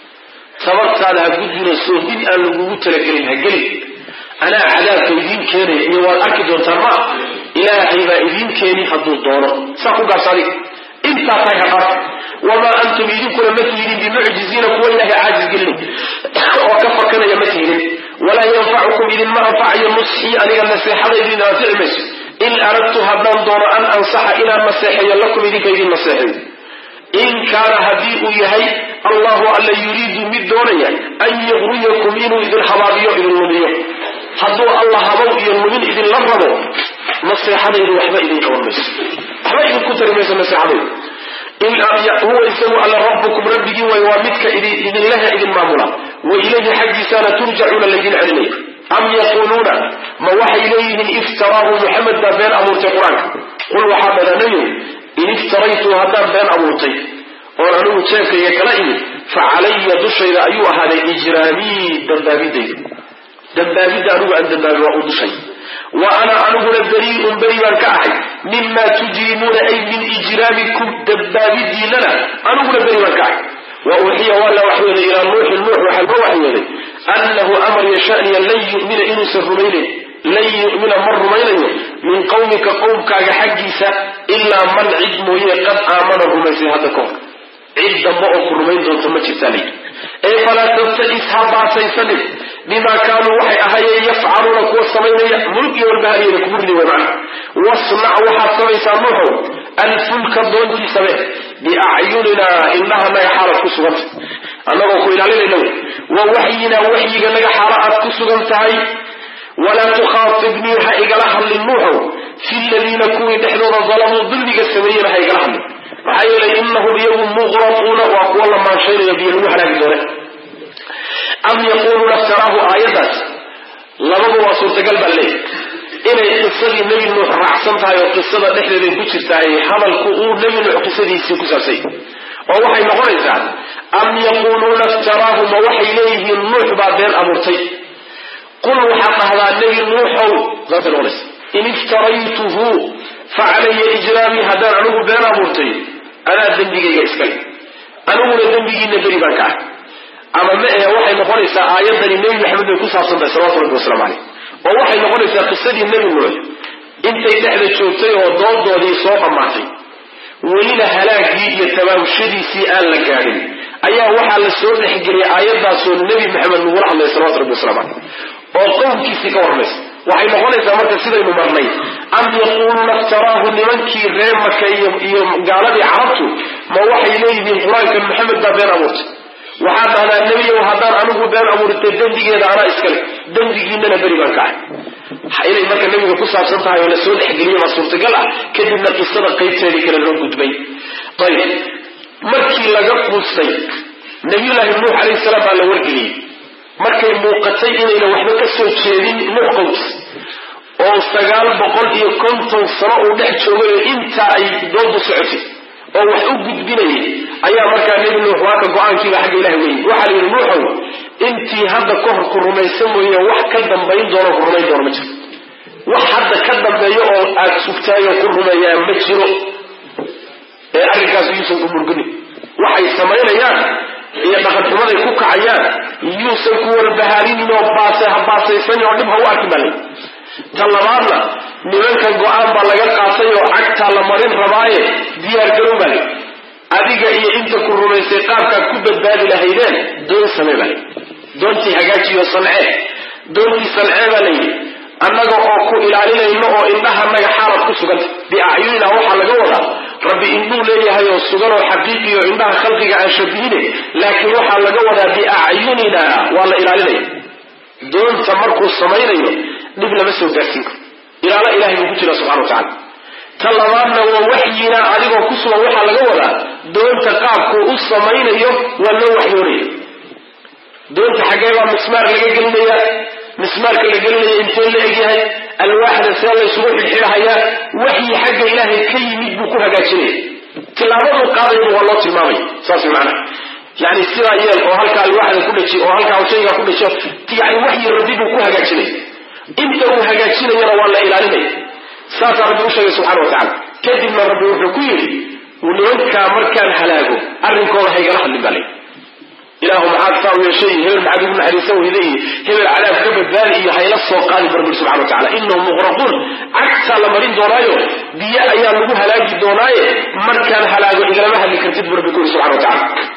tabartaada ha gudbina soofin aan lagugu talagelin ha gelin anaa cadaabka idiin keenaya iyo waad arki doontaan ma ilaahay baa idiin keeni hadduu doono saa ku gaabsa adiga intaa tahay ha dhaaf wamaa antum idinkuna ma tihidin bimucjiziina kuwa ilaahay caajis gelin oo ka fakanaya ma tihidin walaa yanfacukum idinma anfacayo nusxii aniga naseexada idin anfici mayso in aradtu haddaan doono an ansaxa inaan naseexeeyo lakum idinka idin naseexeeyo in kaana haddii uu yahay allahu alla yuriidu mid doonaya an yaqriyakum inuu idin habaabiyo idin lumiyo hadduu alla habow iyo lumin idinla rabo naseexadaydu waxba idin qaban mayso waxba idinku tari mayso naseexadaydu huwa isagu alla rabbukum rabbigii way waa midka idinlehe idin maamula wa ilayhi xaggiisaana turjacuuna laydin celinaya am yaquuluuna ma waxay leeyihiin iftaraahu muxamed baa been abuurtay qur-aanka qul waxaa badanayo in iftaraytu haddaan been abuurtay oon anigu jeefkayga kala imid fa calaya dushayda ayuu ahaaday ijraamii dambaabidayda dambaabidda anigu aan dambaabi waa u dushay wa ana aniguna berii'un beri baan ka ahay mima tujrimuuna ay min ijraamikum dambaabidiinana aniguna beri baan ka ahay wa uuxiya waa la waxyooday ilaa nuuxin nuux waxaa loo waxyooday annahu amar yashaniya lan yu'mina inuusan rumaynayn lan yu'mina ma rumaynayo min qawmika qowmkaaga xaggiisa ilaa man cid mooye qad aamana rumaysay hadda kahor cid dambe oo ku rumayn doonto ma jirtaa layidhi ee falaa tabta'is ha baasaysanin bimaa kaanuu waxay ahaayeen yafcaluuna kuwa samaynaya mulk iyo walbahariyana kugu ridi way macna wasnac waxaad samaysaa nuuxow alfulka doontii same biacyuninaa indhahanaga xaalaad ku suganta annagoo ku ilaalinayna wey wa waxyinaa waxyiganaga xaalo aad ku sugan tahay walaa tukhaatibnii ha igala hadlin nuuxow fi ladiina kuwii dhexdooda dalamuu dulmiga sameeyena ha igala hadlin maxaa yeelay inahum iyagu muqraquuna waa kuwa la maanshaynaya biyo lagu halaagi doone am yaquuluuna iftaraahu aayaddaas labadu waa suurtagal baa leeyahy inay qisadii nebi nuux raacsan tahay oo qisada dhexdeeday ku jirtaay hadalku uu nebi nuux qisadiisii ku saabsay oo waxay noqonaysaa am yaquuluuna iftaraahu ma waxay leeyihiin nuux baa been abuurtay qul waxaad dhahdaa nebi nuuxow saasay noqonaysa in iftaraytuhu fa calaya ijraamii haddaan anigu been abuurtay anaa dembigayga iskale aniguna dembigiina beri baan ka ah ama ma ahe waxay noqonaysaa aayaddani nebi maxamed bay ku saabsan tahay salawatu rabbi waslamu caleyh oo waxay noqonaysaa qisadii nebi nuux intay dhexda joogtay oo doodoodii soo dhammaatay welina halaagii iyo tabaabshadiisii aan la gaadhin ayaa waxaa la soo dhexgeliyay aayaddaasoo nebi maxamed lagula hadlaya salawatu rabbi waslamu caleyh oo qowmkiisii ka warmaysa waxay noqonaysaa marka sidaynu marnay am yaquuluuna iftaraahu nimankii reer maka iyo gaaladii carabtu ma waxay leeyihiin qur-aankan maxamed baa been abuurtay waxaad dhahdaa nebiyow haddaan anigu been abuurtay dembigeeda anaa iskale dembigiinana beri baan ka ahay inay marka nebiga ku saabsan tahay oo la soo dhexgeliya baa suurtagal ah kadibna qisada qaybteedii kale loo gudbay ayib markii laga quustay nabiyullaahi nuux calayhi salaam baa la wargeliyey markay muuqatay inayna waxba ka soo jeedin nuux qowms oo sagaal boqol iyo konton sano uu dhex joogay oo intaa ay doodu socotay oo wax u gudbinayay ayaa markaa nebi nuux waa ka go-aankiiba xagga ilahi weyey waxaa la yidhi nuuxow intii hadda ka hor ku rumaysan mooye wax ka dambayn doono ku rumayn doono ma jiro wax hadda ka dambeeyo oo aad sugtaayoo ku rumeeyaa ma jiro ee arrinkaas yuusan ku murginin waxay samaynayaan iyo dhaqanxumaday ku kacayaan yuusan ku walbahaarinin oo baase ha baasaysan oo dhib ha u arkin baa lay ta labaadna nimankan go-aan baa laga qaatay oo cagtaa la marin rabaaye diyaar garow baa lay adiga iyo inta ku rumaysay qaabkaad ku badbaadi lahaydeen doon samee baa lay doontii hagaajiyo sancee doontii sancee baa layidhi annaga oo ku ilaalinayno oo indhahanaga xaalad ku suganta biacyunina waxaa laga wadaa rabbi indhuu leeyahay oo sugan oo xaqiiqi oo indhaha khalqiga aan shabihine laakiin waxaa laga wadaa biacyunina waa la ilaalinaya doonta markuu samaynayo dhib lama soo gaarsiin karo ilaalo ilahay buu ku jira subxana wa tacala ta labaadna waa waxyina adigoo ku sugan waxaa laga wadaa doonta qaabkuu u samaynayo waa loo waxyoonaya doonta xaggee baa mismaar laga gelinaya mismaarka la gelinaya intee la egyahay alwaaxda see laysugu xidxidhahayaa waxyi xagga ilaahay ka yimid buu ku hagaajinaya tilaabaduu qaadayba waa loo tilmaamaya saas macana yani sidaa yeel oo halkaa alwaaxda ku dhaji oo halkaa shaygaa ku dhajo yani waxyi rabbi buu ku hagaajinaya inta uu hagaajinayana waa la ilaalinaya saasaa rabbi u sheegay subxana wa tacala kadibna rabbi wuxuu ku yidhi nimankaa markaan halaago arrinkooda haygala hadlin baa layidhi ilaahu maxaad saa u yeeshay hebel maxaad ugu naxariisan weyda iyo hebel cadaab ka badbaadi iyo hayla soo qaadi barbir subxana wa tacala inahum muqraquun cagtaa la marin doonaayo biyo ayaa lagu halaagi doonaaye markaan halaago igalama hadli kartid bu rabbi ku yuri subxana wa tacala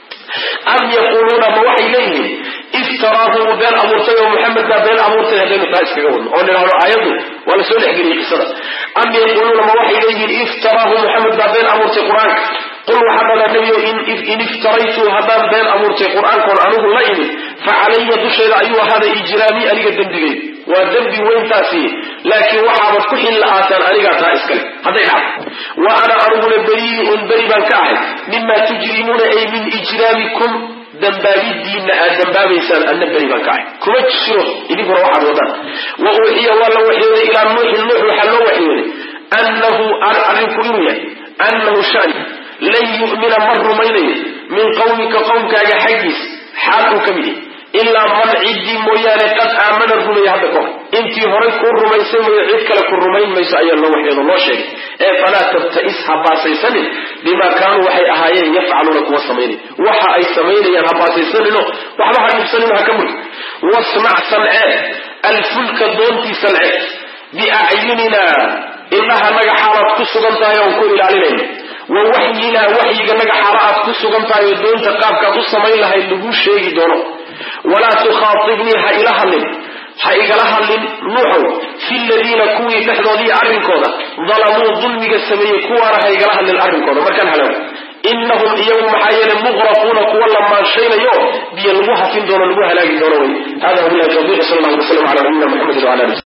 am yaquuluuna ma waxay leeyihiin iftaraahu wuu been abuurtay oo maxamed baa been abuurtay haddaynu taa iskaga wadno oo nidhahdo aayaddu waa la soo dhexgeliyey qisada am yaquuluuna ma waxay leeyihiin iftaraahu maxamed baa been abuurtay qur-aanka qul waxaa dhalaa nebiyo in iftaraytu haddaan been abuurtay qur-aankoon anigu la imid fa calaya dushayda ayuu ahaaday ijraamii aniga dembigay waa dembi weyntaasi laakiin waxaabad ku xil la-aataan anigaa taa iskale hadday dhacdo wa ana aniguna beriiun beri baan ka ahay mima tujrimuuna ay min ijraamikum dambaabidiina aad dambaabaysaan anna beri baan ka ahay kuma jiro idinkuna waxaad wadaan wa uuxiya waa la waxyooday ilaa nuuxin nuux waxaa loo waxyooday annahu arrinku inuu yahay annahu shani lan yu'mina ma rumaynayo min qawmika qowmkaaga xaggiis xaal uu ka mid yahy ilaa man ciddii mooyaane qad aamana rumaya hadda kahor intii horay kuu rumaysay mooye cid kale ku rumayn mayso ayaa loo waxyoodo loo sheegay ee falaa tabta'is ha baasaysanin bimaa kaanuu waxay ahaayeen yafcaluuna kuwa samaynay waxa ay samaynayaan ha baasaysanino waxba ha dhibsanino ha ka murgi wasmac sancee alfulka doontii sancee biacyunina indhahanaga xaalaad ku sugan tahay oon ku ilaalinayno wa waxyinaa waxyiganaga xaala aad ku sugan tahay oo doonta qaabkaad u samayn lahayd laguu sheegi doono walaa tukhaatibnii ha ila hadlin ha igala hadlin nuuxow fi ladiina kuwii dhexdoodii arrinkooda dalamuu dulmiga sameeyey kuwaana ha igala hadlin arrinkooda markaan halaago inahum iyagu maxaa yeelay muqraquuna kuwa la maanshaynayo biyo lagu hafin doono lagu halaagi doono wey hada wabilahi tawfiq sal allah alay slam ala nabiyina muxamedi wala ali